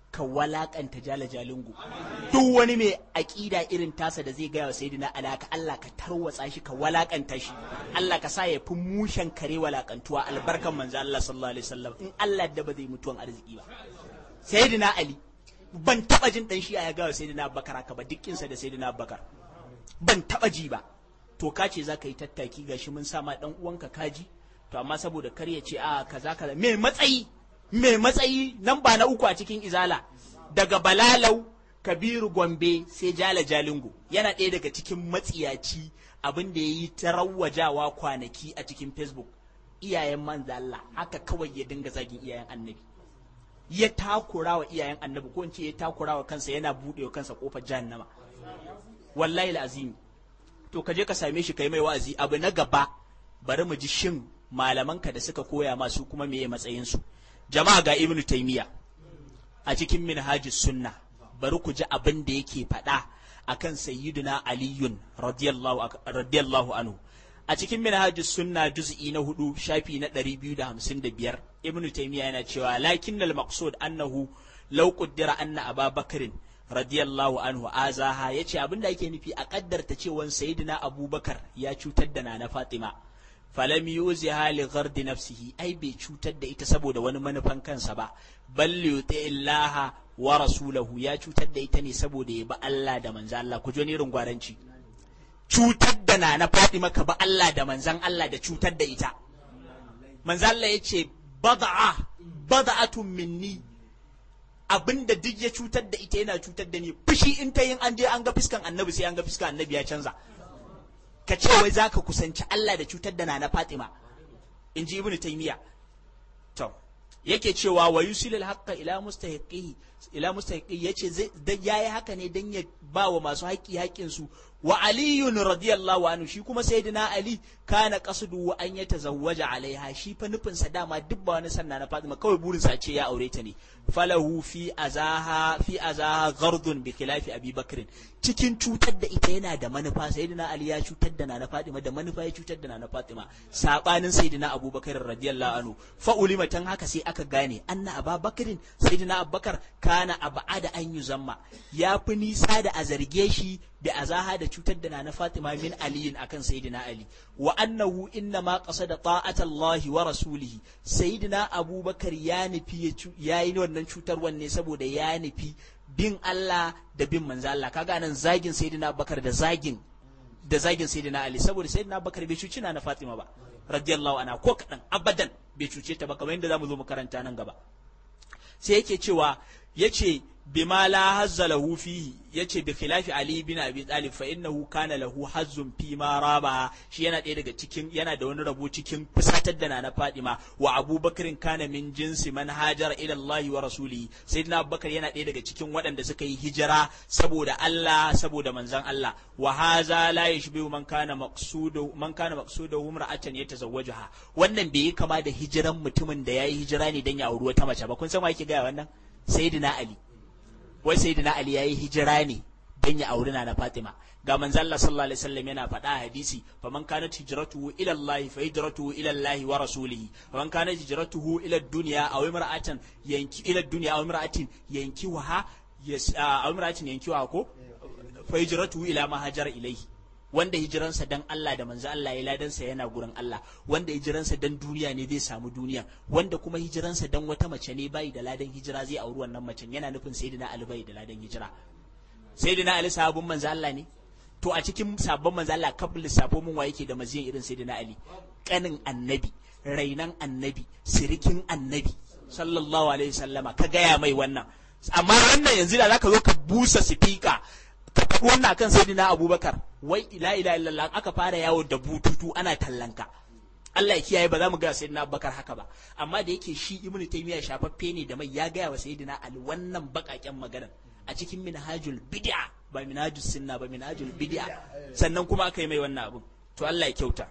ka walakanta jala jalingo duk wani mai aƙida irin tasa da zai gaya wa sayyidina ali ka Allah ka tarwatsa shi ka walakanta shi Allah ka sa ya fi mushen kare walakantuwa albarkan manzo Allah sallallahu alaihi wasallam in Allah da ba zai mutuwan arziki ba sayyidina ali ban taba jin dan shi ya gaya wa sayyidina abubakar haka ba dukkinsa da sayyidina abubakar ban taba ji ba to ka ce za ka yi tattaki gashi mun sa ma dan uwanka kaji to amma saboda kar ya ce a kaza kaza me matsayi me matsayi nan ba na uku a cikin izala daga balalau kabiru gombe sai jala jalingo yana ɗaya daga cikin matsiyaci abin da ya yi ta rawwajawa kwanaki a cikin facebook iyayen manzo Allah haka kawai ya dinga zagin iyayen annabi ya takura wa iyayen annabi ko in ce ya takura wa kansa yana buɗe wa kansa kofar jahannama wallahi azimi to ka je ka same shi kai mai wa'azi abu na gaba bari mu ji shin malamanka da suka koya masu kuma meye matsayin su jama'a ga ibnu taymiya a cikin minhajus sunna bari ku ji abin da yake faɗa akan sayyiduna aliyun radiyallahu radiyallahu anhu a cikin minhajus sunna juz'i na hudu shafi na 255 ibnu taymiya yana cewa lakinnal maqsud annahu law qaddara anna ababakrin radiyallahu anhu azaha yace abinda yake nufi a kaddarta cewa sayyidina abubakar ya cutar da nana fatima falam yuziha li ghardi nafsihi ai bai cutar da ita saboda wani manufan kansa ba bal yuti illaha wa rasulahu ya cutar da ita ne saboda ya ba Allah da manzo Allah ku ji irin gwaranci cutar da nana fatima ka ba Allah da manzan Allah da cutar da ita manzo Allah yace bada'a bada'atun minni abinda duk ya cutar da ita yana cutar da ni fushi in ta yin an je an ga fiskan annabi sai an ga fiskan annabi ya canza ka ce wai zaka kusanci Allah da cutar da nana Fatima in ji ibnu taymiya to yake cewa wa yusilul haqqa ila mustahiqihi ila mustahiqi yace zai yayi haka ne dan ya ba wa masu haƙi haƙin su wa aliyun radiyallahu anhu shi kuma sayyidina ali kana qasdu wa an yatazawwaja alaiha shi fa nufin sa dama duk ba wani sanna na Fatima kawai burin sa ce ya aure ta ne falahu fi azaha fi azaha ghardun bi khilafi abi bakrin cikin cutar da ita yana da manufa sayyidina ali ya cutar da nana Fatima da manufa ya cutar da nana Fatima sabanin sayyidina abubakar radiyallahu anhu fa ulima tan haka sai aka gane anna ababakrin sayyidina abubakar kana abada an yuzamma ya fi nisa da a zarge shi da azaha da cutar da nana Fatima min aliyin akan sayyidina Ali wa annahu inna ma qasada ta'ata Allah wa rasulihi sayyidina Abubakar ya nufi ya yi wannan cutarwan ne saboda ya nufi bin Allah da bin manzo Allah kaga nan zagin sayyidina Abubakar da zagin da zagin sayyidina Ali saboda sayyidina Abubakar bai cuci na Fatima ba radiyallahu anha ko kadan abadan bai cuce ta ba kamar yadda zamu zo mu karanta nan gaba sai yake cewa yace bima la hazza lahu fihi yace bi khilafi ali bin abi talib fa innahu kana lahu hazzun fi ma raba shi yana ɗaya daga cikin yana da wani rabo cikin fusatar da nana fadima wa abubakarin kana min jinsi man hajara ila allah wa rasulihi sayyidina abubakar yana ɗaya daga cikin waɗanda suka yi hijira saboda Allah saboda manzon Allah wa haza la yashbihu man kana maqsudu man kana maqsudu imra'atan yatazawwajuha wannan bai yi kama da hijiran mutumin da yayi hijira ne dan ya auri wata mace ba kun san wa yake ga wannan sayyidina ali wai sayyidina ali yayi hijira ne dan ya auri na Fatima ga manzo Allah sallallahu alaihi wasallam yana faɗa a hadisi faman kanat hijratuhu ila Allah fa hijratuhu ila Allah wa rasulihi faman kanat hijratuhu ila dunya aw imra'atan yanki ila dunya aw imra'atin yanki wa aw imra'atin yanki wa ko fa hijratuhu ila ma hajara ilayhi wanda hijiransa dan Allah da manzo Allah ya ladansa yana gurin Allah wanda hijiransa dan duniya ne zai samu duniya wanda kuma hijiransa dan wata mace ne bai da ladan hijira zai auri wannan macen yana nufin sayyidina Ali bai da ladan hijira sayyidina Ali sahabban manzo Allah ne to a cikin sabon manzo Allah kafin lissafo mun wa yake da maziyan irin sayyidina Ali kanin annabi rainan annabi sirikin annabi sallallahu alaihi wasallama ka gaya mai wannan amma wannan yanzu da zaka zo ka busa sifika ka faɗi wannan kan sayyidina abubakar wai ila ila illallah aka fara yawo da bututu ana tallanka Allah ya kiyaye ba za mu ga sayyidina abubakar haka ba amma da yake shi ibnu taymiya shafaffe ne da mai ya gaya wa sayyidina ali wannan bakaken magana a cikin minhajul bid'a ba minhajus sunna ba minhajul bid'a sannan kuma aka yi mai wannan abun to Allah ya kyauta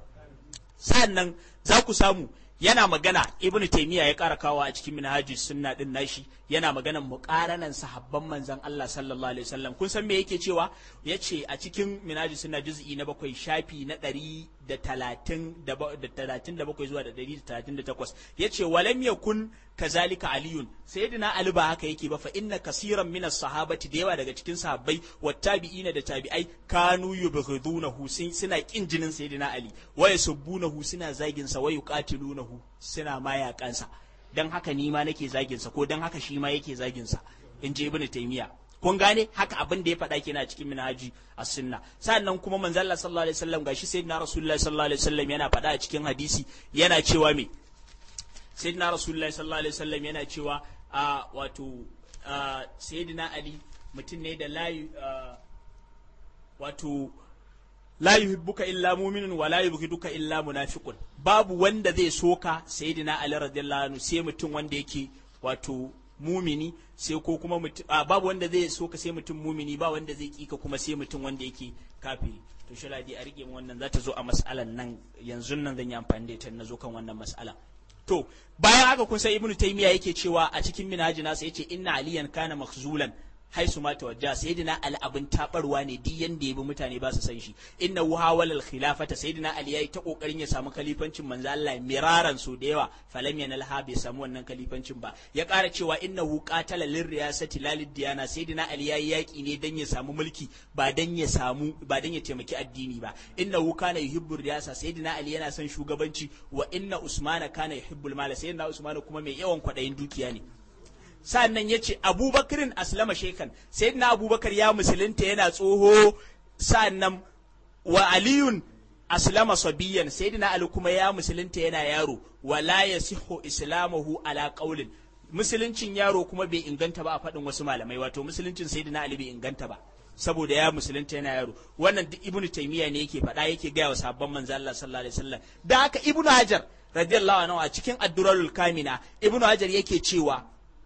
sannan za ku samu yana magana ibnu taymiya ya ƙara kawo a cikin minhajus sunna din nashi yana maganan muqaranan sahabban manzon Allah sallallahu alaihi wasallam kun san me yake cewa yace a cikin minhajus sunna juz'i na bakwai shafi na ɗari da talatin da talatin da bakwai zuwa da ɗari da talatin da takwas ya ce walam yakun kazalika aliyun sayyidina ali ba haka yake ba fa inna kasiran minas sahabati da yawa daga cikin sahabbai wa tabi'ina da tabi'ai kanu yubghidunahu suna kin jinin sayyidina ali wa yasubbunahu suna zagin sa wa yuqatilunahu suna mayakansa dan haka ni ma nake zagin sa ko dan haka shi ma yake zagin sa in je ibnu taymiya kun gane haka abin da ya faɗa kenan a cikin minhaji as-sunna sannan kuma manzo Allah sallallahu alaihi wasallam gashi sayyidina rasulullahi sallallahu alaihi wasallam yana faɗa a cikin hadisi yana cewa me sayyidina rasulullahi sallallahu alaihi wasallam yana cewa a wato sayyidina ali mutum ne da layu wato la yuhibbuka illa mu'minun wa la yubghiduka illa munafiqun babu wanda zai soka sayyidina ali radiyallahu anhu sai mutum wanda yake wato mumini sai ko kuma mutum babu wanda zai so ka sai mutum mumini ba wanda zai kika kuma sai mutum wanda yake kafiri to shaladi a rike wannan za ta zo a mas'alan nan yanzu nan zan yi amfani da ita na zo kan wannan mas'ala to bayan haka kun san ibnu taymiya yake cewa a cikin minhaji nasa yace inna aliyan kana makhzulan haisu ma tawajja sayyidina ali abin tabarwa ne duk yanda ya bi mutane ba su san shi inna hawala al khilafata sayyidina ali yayi ta kokarin ya samu kalifancin manzo Allah miraran so da yawa falam yanal ha bai samu wannan kalifancin ba ya ƙara cewa innahu qatala lir riyasati lalid diyana sayyidina ali yayi yaki ne dan ya samu mulki ba dan ya samu ba dan ya taimaki addini ba innahu kana yuhibbu riyasa sayyidina ali yana son shugabanci wa inna usmana kana yuhibbul mala sayyidina usmana kuma mai yawan kwadayin dukiya ne sa'annan ya ce abubakarin aslama shekan sai na abubakar ya musulunta yana tsoho sa'annan wa aliyun aslama sabiyan sai na ali kuma ya musulunta yana yaro wala ya siho islamahu ala qaulin musuluncin yaro kuma bai inganta ba a faɗin wasu malamai wato musuluncin sayyidina ali bai inganta ba saboda ya musulunta yana yaro wannan duk ibnu taymiya ne yake faɗa yake gaya wa sabon manzo Allah sallallahu alaihi wasallam da haka ibnu hajar radiyallahu anhu a cikin ad-durarul kamina ibnu hajar yake cewa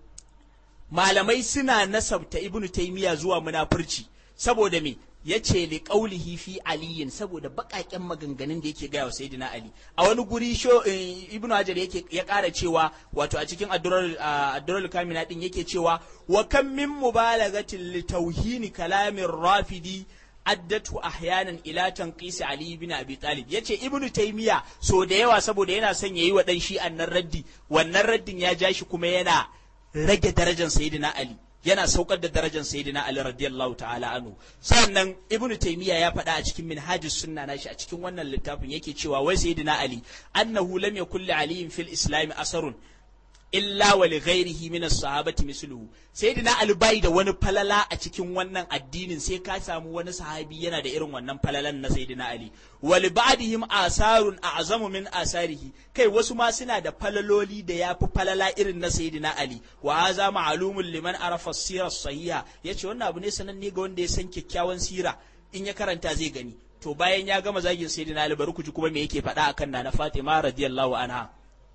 malamai suna nasabta ibnu taymiya zuwa munafurci saboda me yace li qaulihi fi aliyin saboda bakaken maganganun da yake gaya wa sayyidina ali a wani guri sho ibnu hajar yake ya kara cewa wato a cikin addurar kamina din yake cewa wa kam min mubalagatin li tauhini kalamin rafidi addatu ahyanan ila tanqisi ali ibn abi talib yace ibnu taymiya so da yawa saboda yana son yayi wa dan shi annan raddi wannan raddin ya ja shi kuma yana rage darajar sayyidina Ali yana saukar da darajar sayyidina Ali radiyallahu ta'ala anhu sannan ibnu taymiya ya faɗa a cikin minhajus sunna nashi a cikin wannan littafin yake cewa wai sayyidina Ali annahu lam yakul li aliyin fil islam asarun illa wa li ghairihi min as-sahabati misluhu sayyidina Ali bai da wani falala a cikin wannan addinin sai ka samu wani sahabi yana da irin wannan falalan na sayyidina Ali wa li ba'dihim asarun a'zamu min asarihi kai wasu ma suna da falaloli da yafi falala irin na sayyidina Ali wa hadha ma'lumun liman arafa as-sira as-sahiha yace wannan abu ne sananne ga wanda ya san kyakkyawan sira in ya karanta zai gani to bayan ya gama zagin sayyidina Ali bari ku ji kuma me yake faɗa akan nana Fatima radiyallahu anha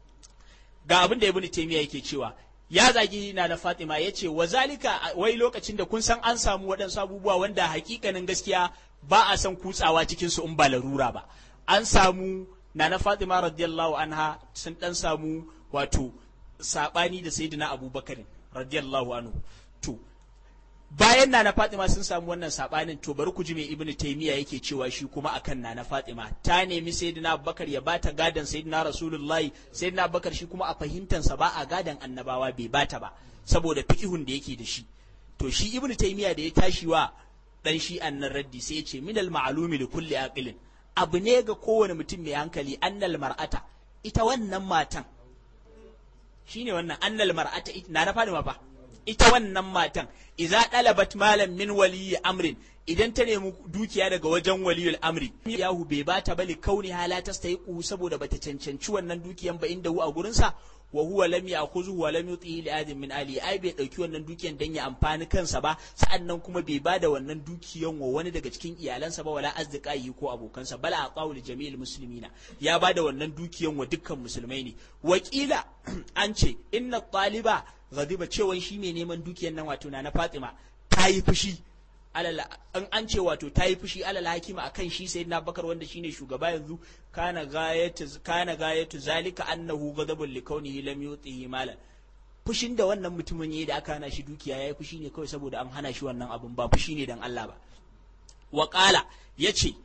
ga abin da ibn taymiya yake cewa ya zagi na da fatima ya ce wa zalika wai lokacin da kun san an samu waɗansu abubuwa wanda hakikanin gaskiya ba a san kutsawa cikin su in ba larura ba an samu na na fatima radiyallahu anha sun dan samu wato sabani da sayyidina abubakar radiyallahu anhu to bayan na na Fatima sun samu wannan sabanin to bari ku ji me Ibn Taymiya yake cewa shi kuma akan na na Fatima ta nemi Sayyidina Abubakar ya bata gadan Sayyidina Rasulullahi Sayyidina Abubakar shi kuma a fahimtan sa ba a gadan annabawa bai bata ba saboda fiqihun da yake da shi to shi Ibn Taymiya da ya tashi wa dan shi annan raddi sai ya ce minal ma'lumi li kulli aqilin abu ne ga kowane mutum mai hankali annal mar'ata ita wannan matan shine wannan annal mar'ata na na Fatima fa ita wannan matan idza dalabat malam min waliyi amrin idan ta nemi dukiya daga wajen waliyul amri yahu bai bata bali kauni hala ta staiqu saboda bata cancanci wannan dukiyan ba inda hu a gurin sa wa huwa lam ya'khudhu wa lam yutihi li adin min ali ai bai dauki wannan dukiyan dan ya amfani kansa ba sa'annan kuma bai bada wannan dukiyan wa wani daga cikin iyalansa ba wala azdiqai ko abokansa bala aqawu li jami'il muslimina ya bada wannan dukiyan wa dukkan musulmai ne wakila an ce inna taliba ghadiba cewa shi mai neman dukiyar nan wato na na Fatima ta yi fushi alala an an ce wato ta yi fushi alala hakima akan shi sayyidina Bakar wanda shine shugaba yanzu kana gayatu kana gayatu zalika annahu ghadabul likawnihi lam yutihi malan fushin da wannan mutumin yayi da aka hana shi dukiya yayi fushi ne kawai saboda an hana shi wannan abun ba fushi ne dan Allah ba wa qala yace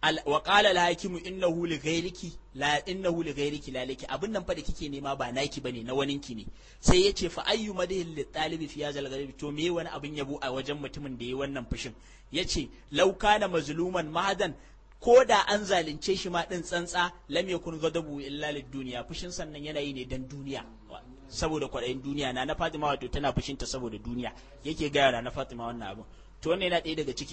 wa qala al-hakimu innahu li ghayriki la innahu li ghayriki la laki abin nan fa da kike nema ba naki bane na waninki ne sai yace fa ayyu madhil li talibi fi hadha al to me wani abin yabo a wajen mutumin da yayi wannan fushin yace law kana mazluman mahadan ko da an zalunce shi ma din tsantsa lam yakun ghadabu illa lid duniya fushin sannan yana yi ne dan duniya saboda kwaɗayin duniya na na Fatima wato tana fushinta saboda duniya yake gaya na Fatima wannan abin to wannan yana ɗaya daga cikin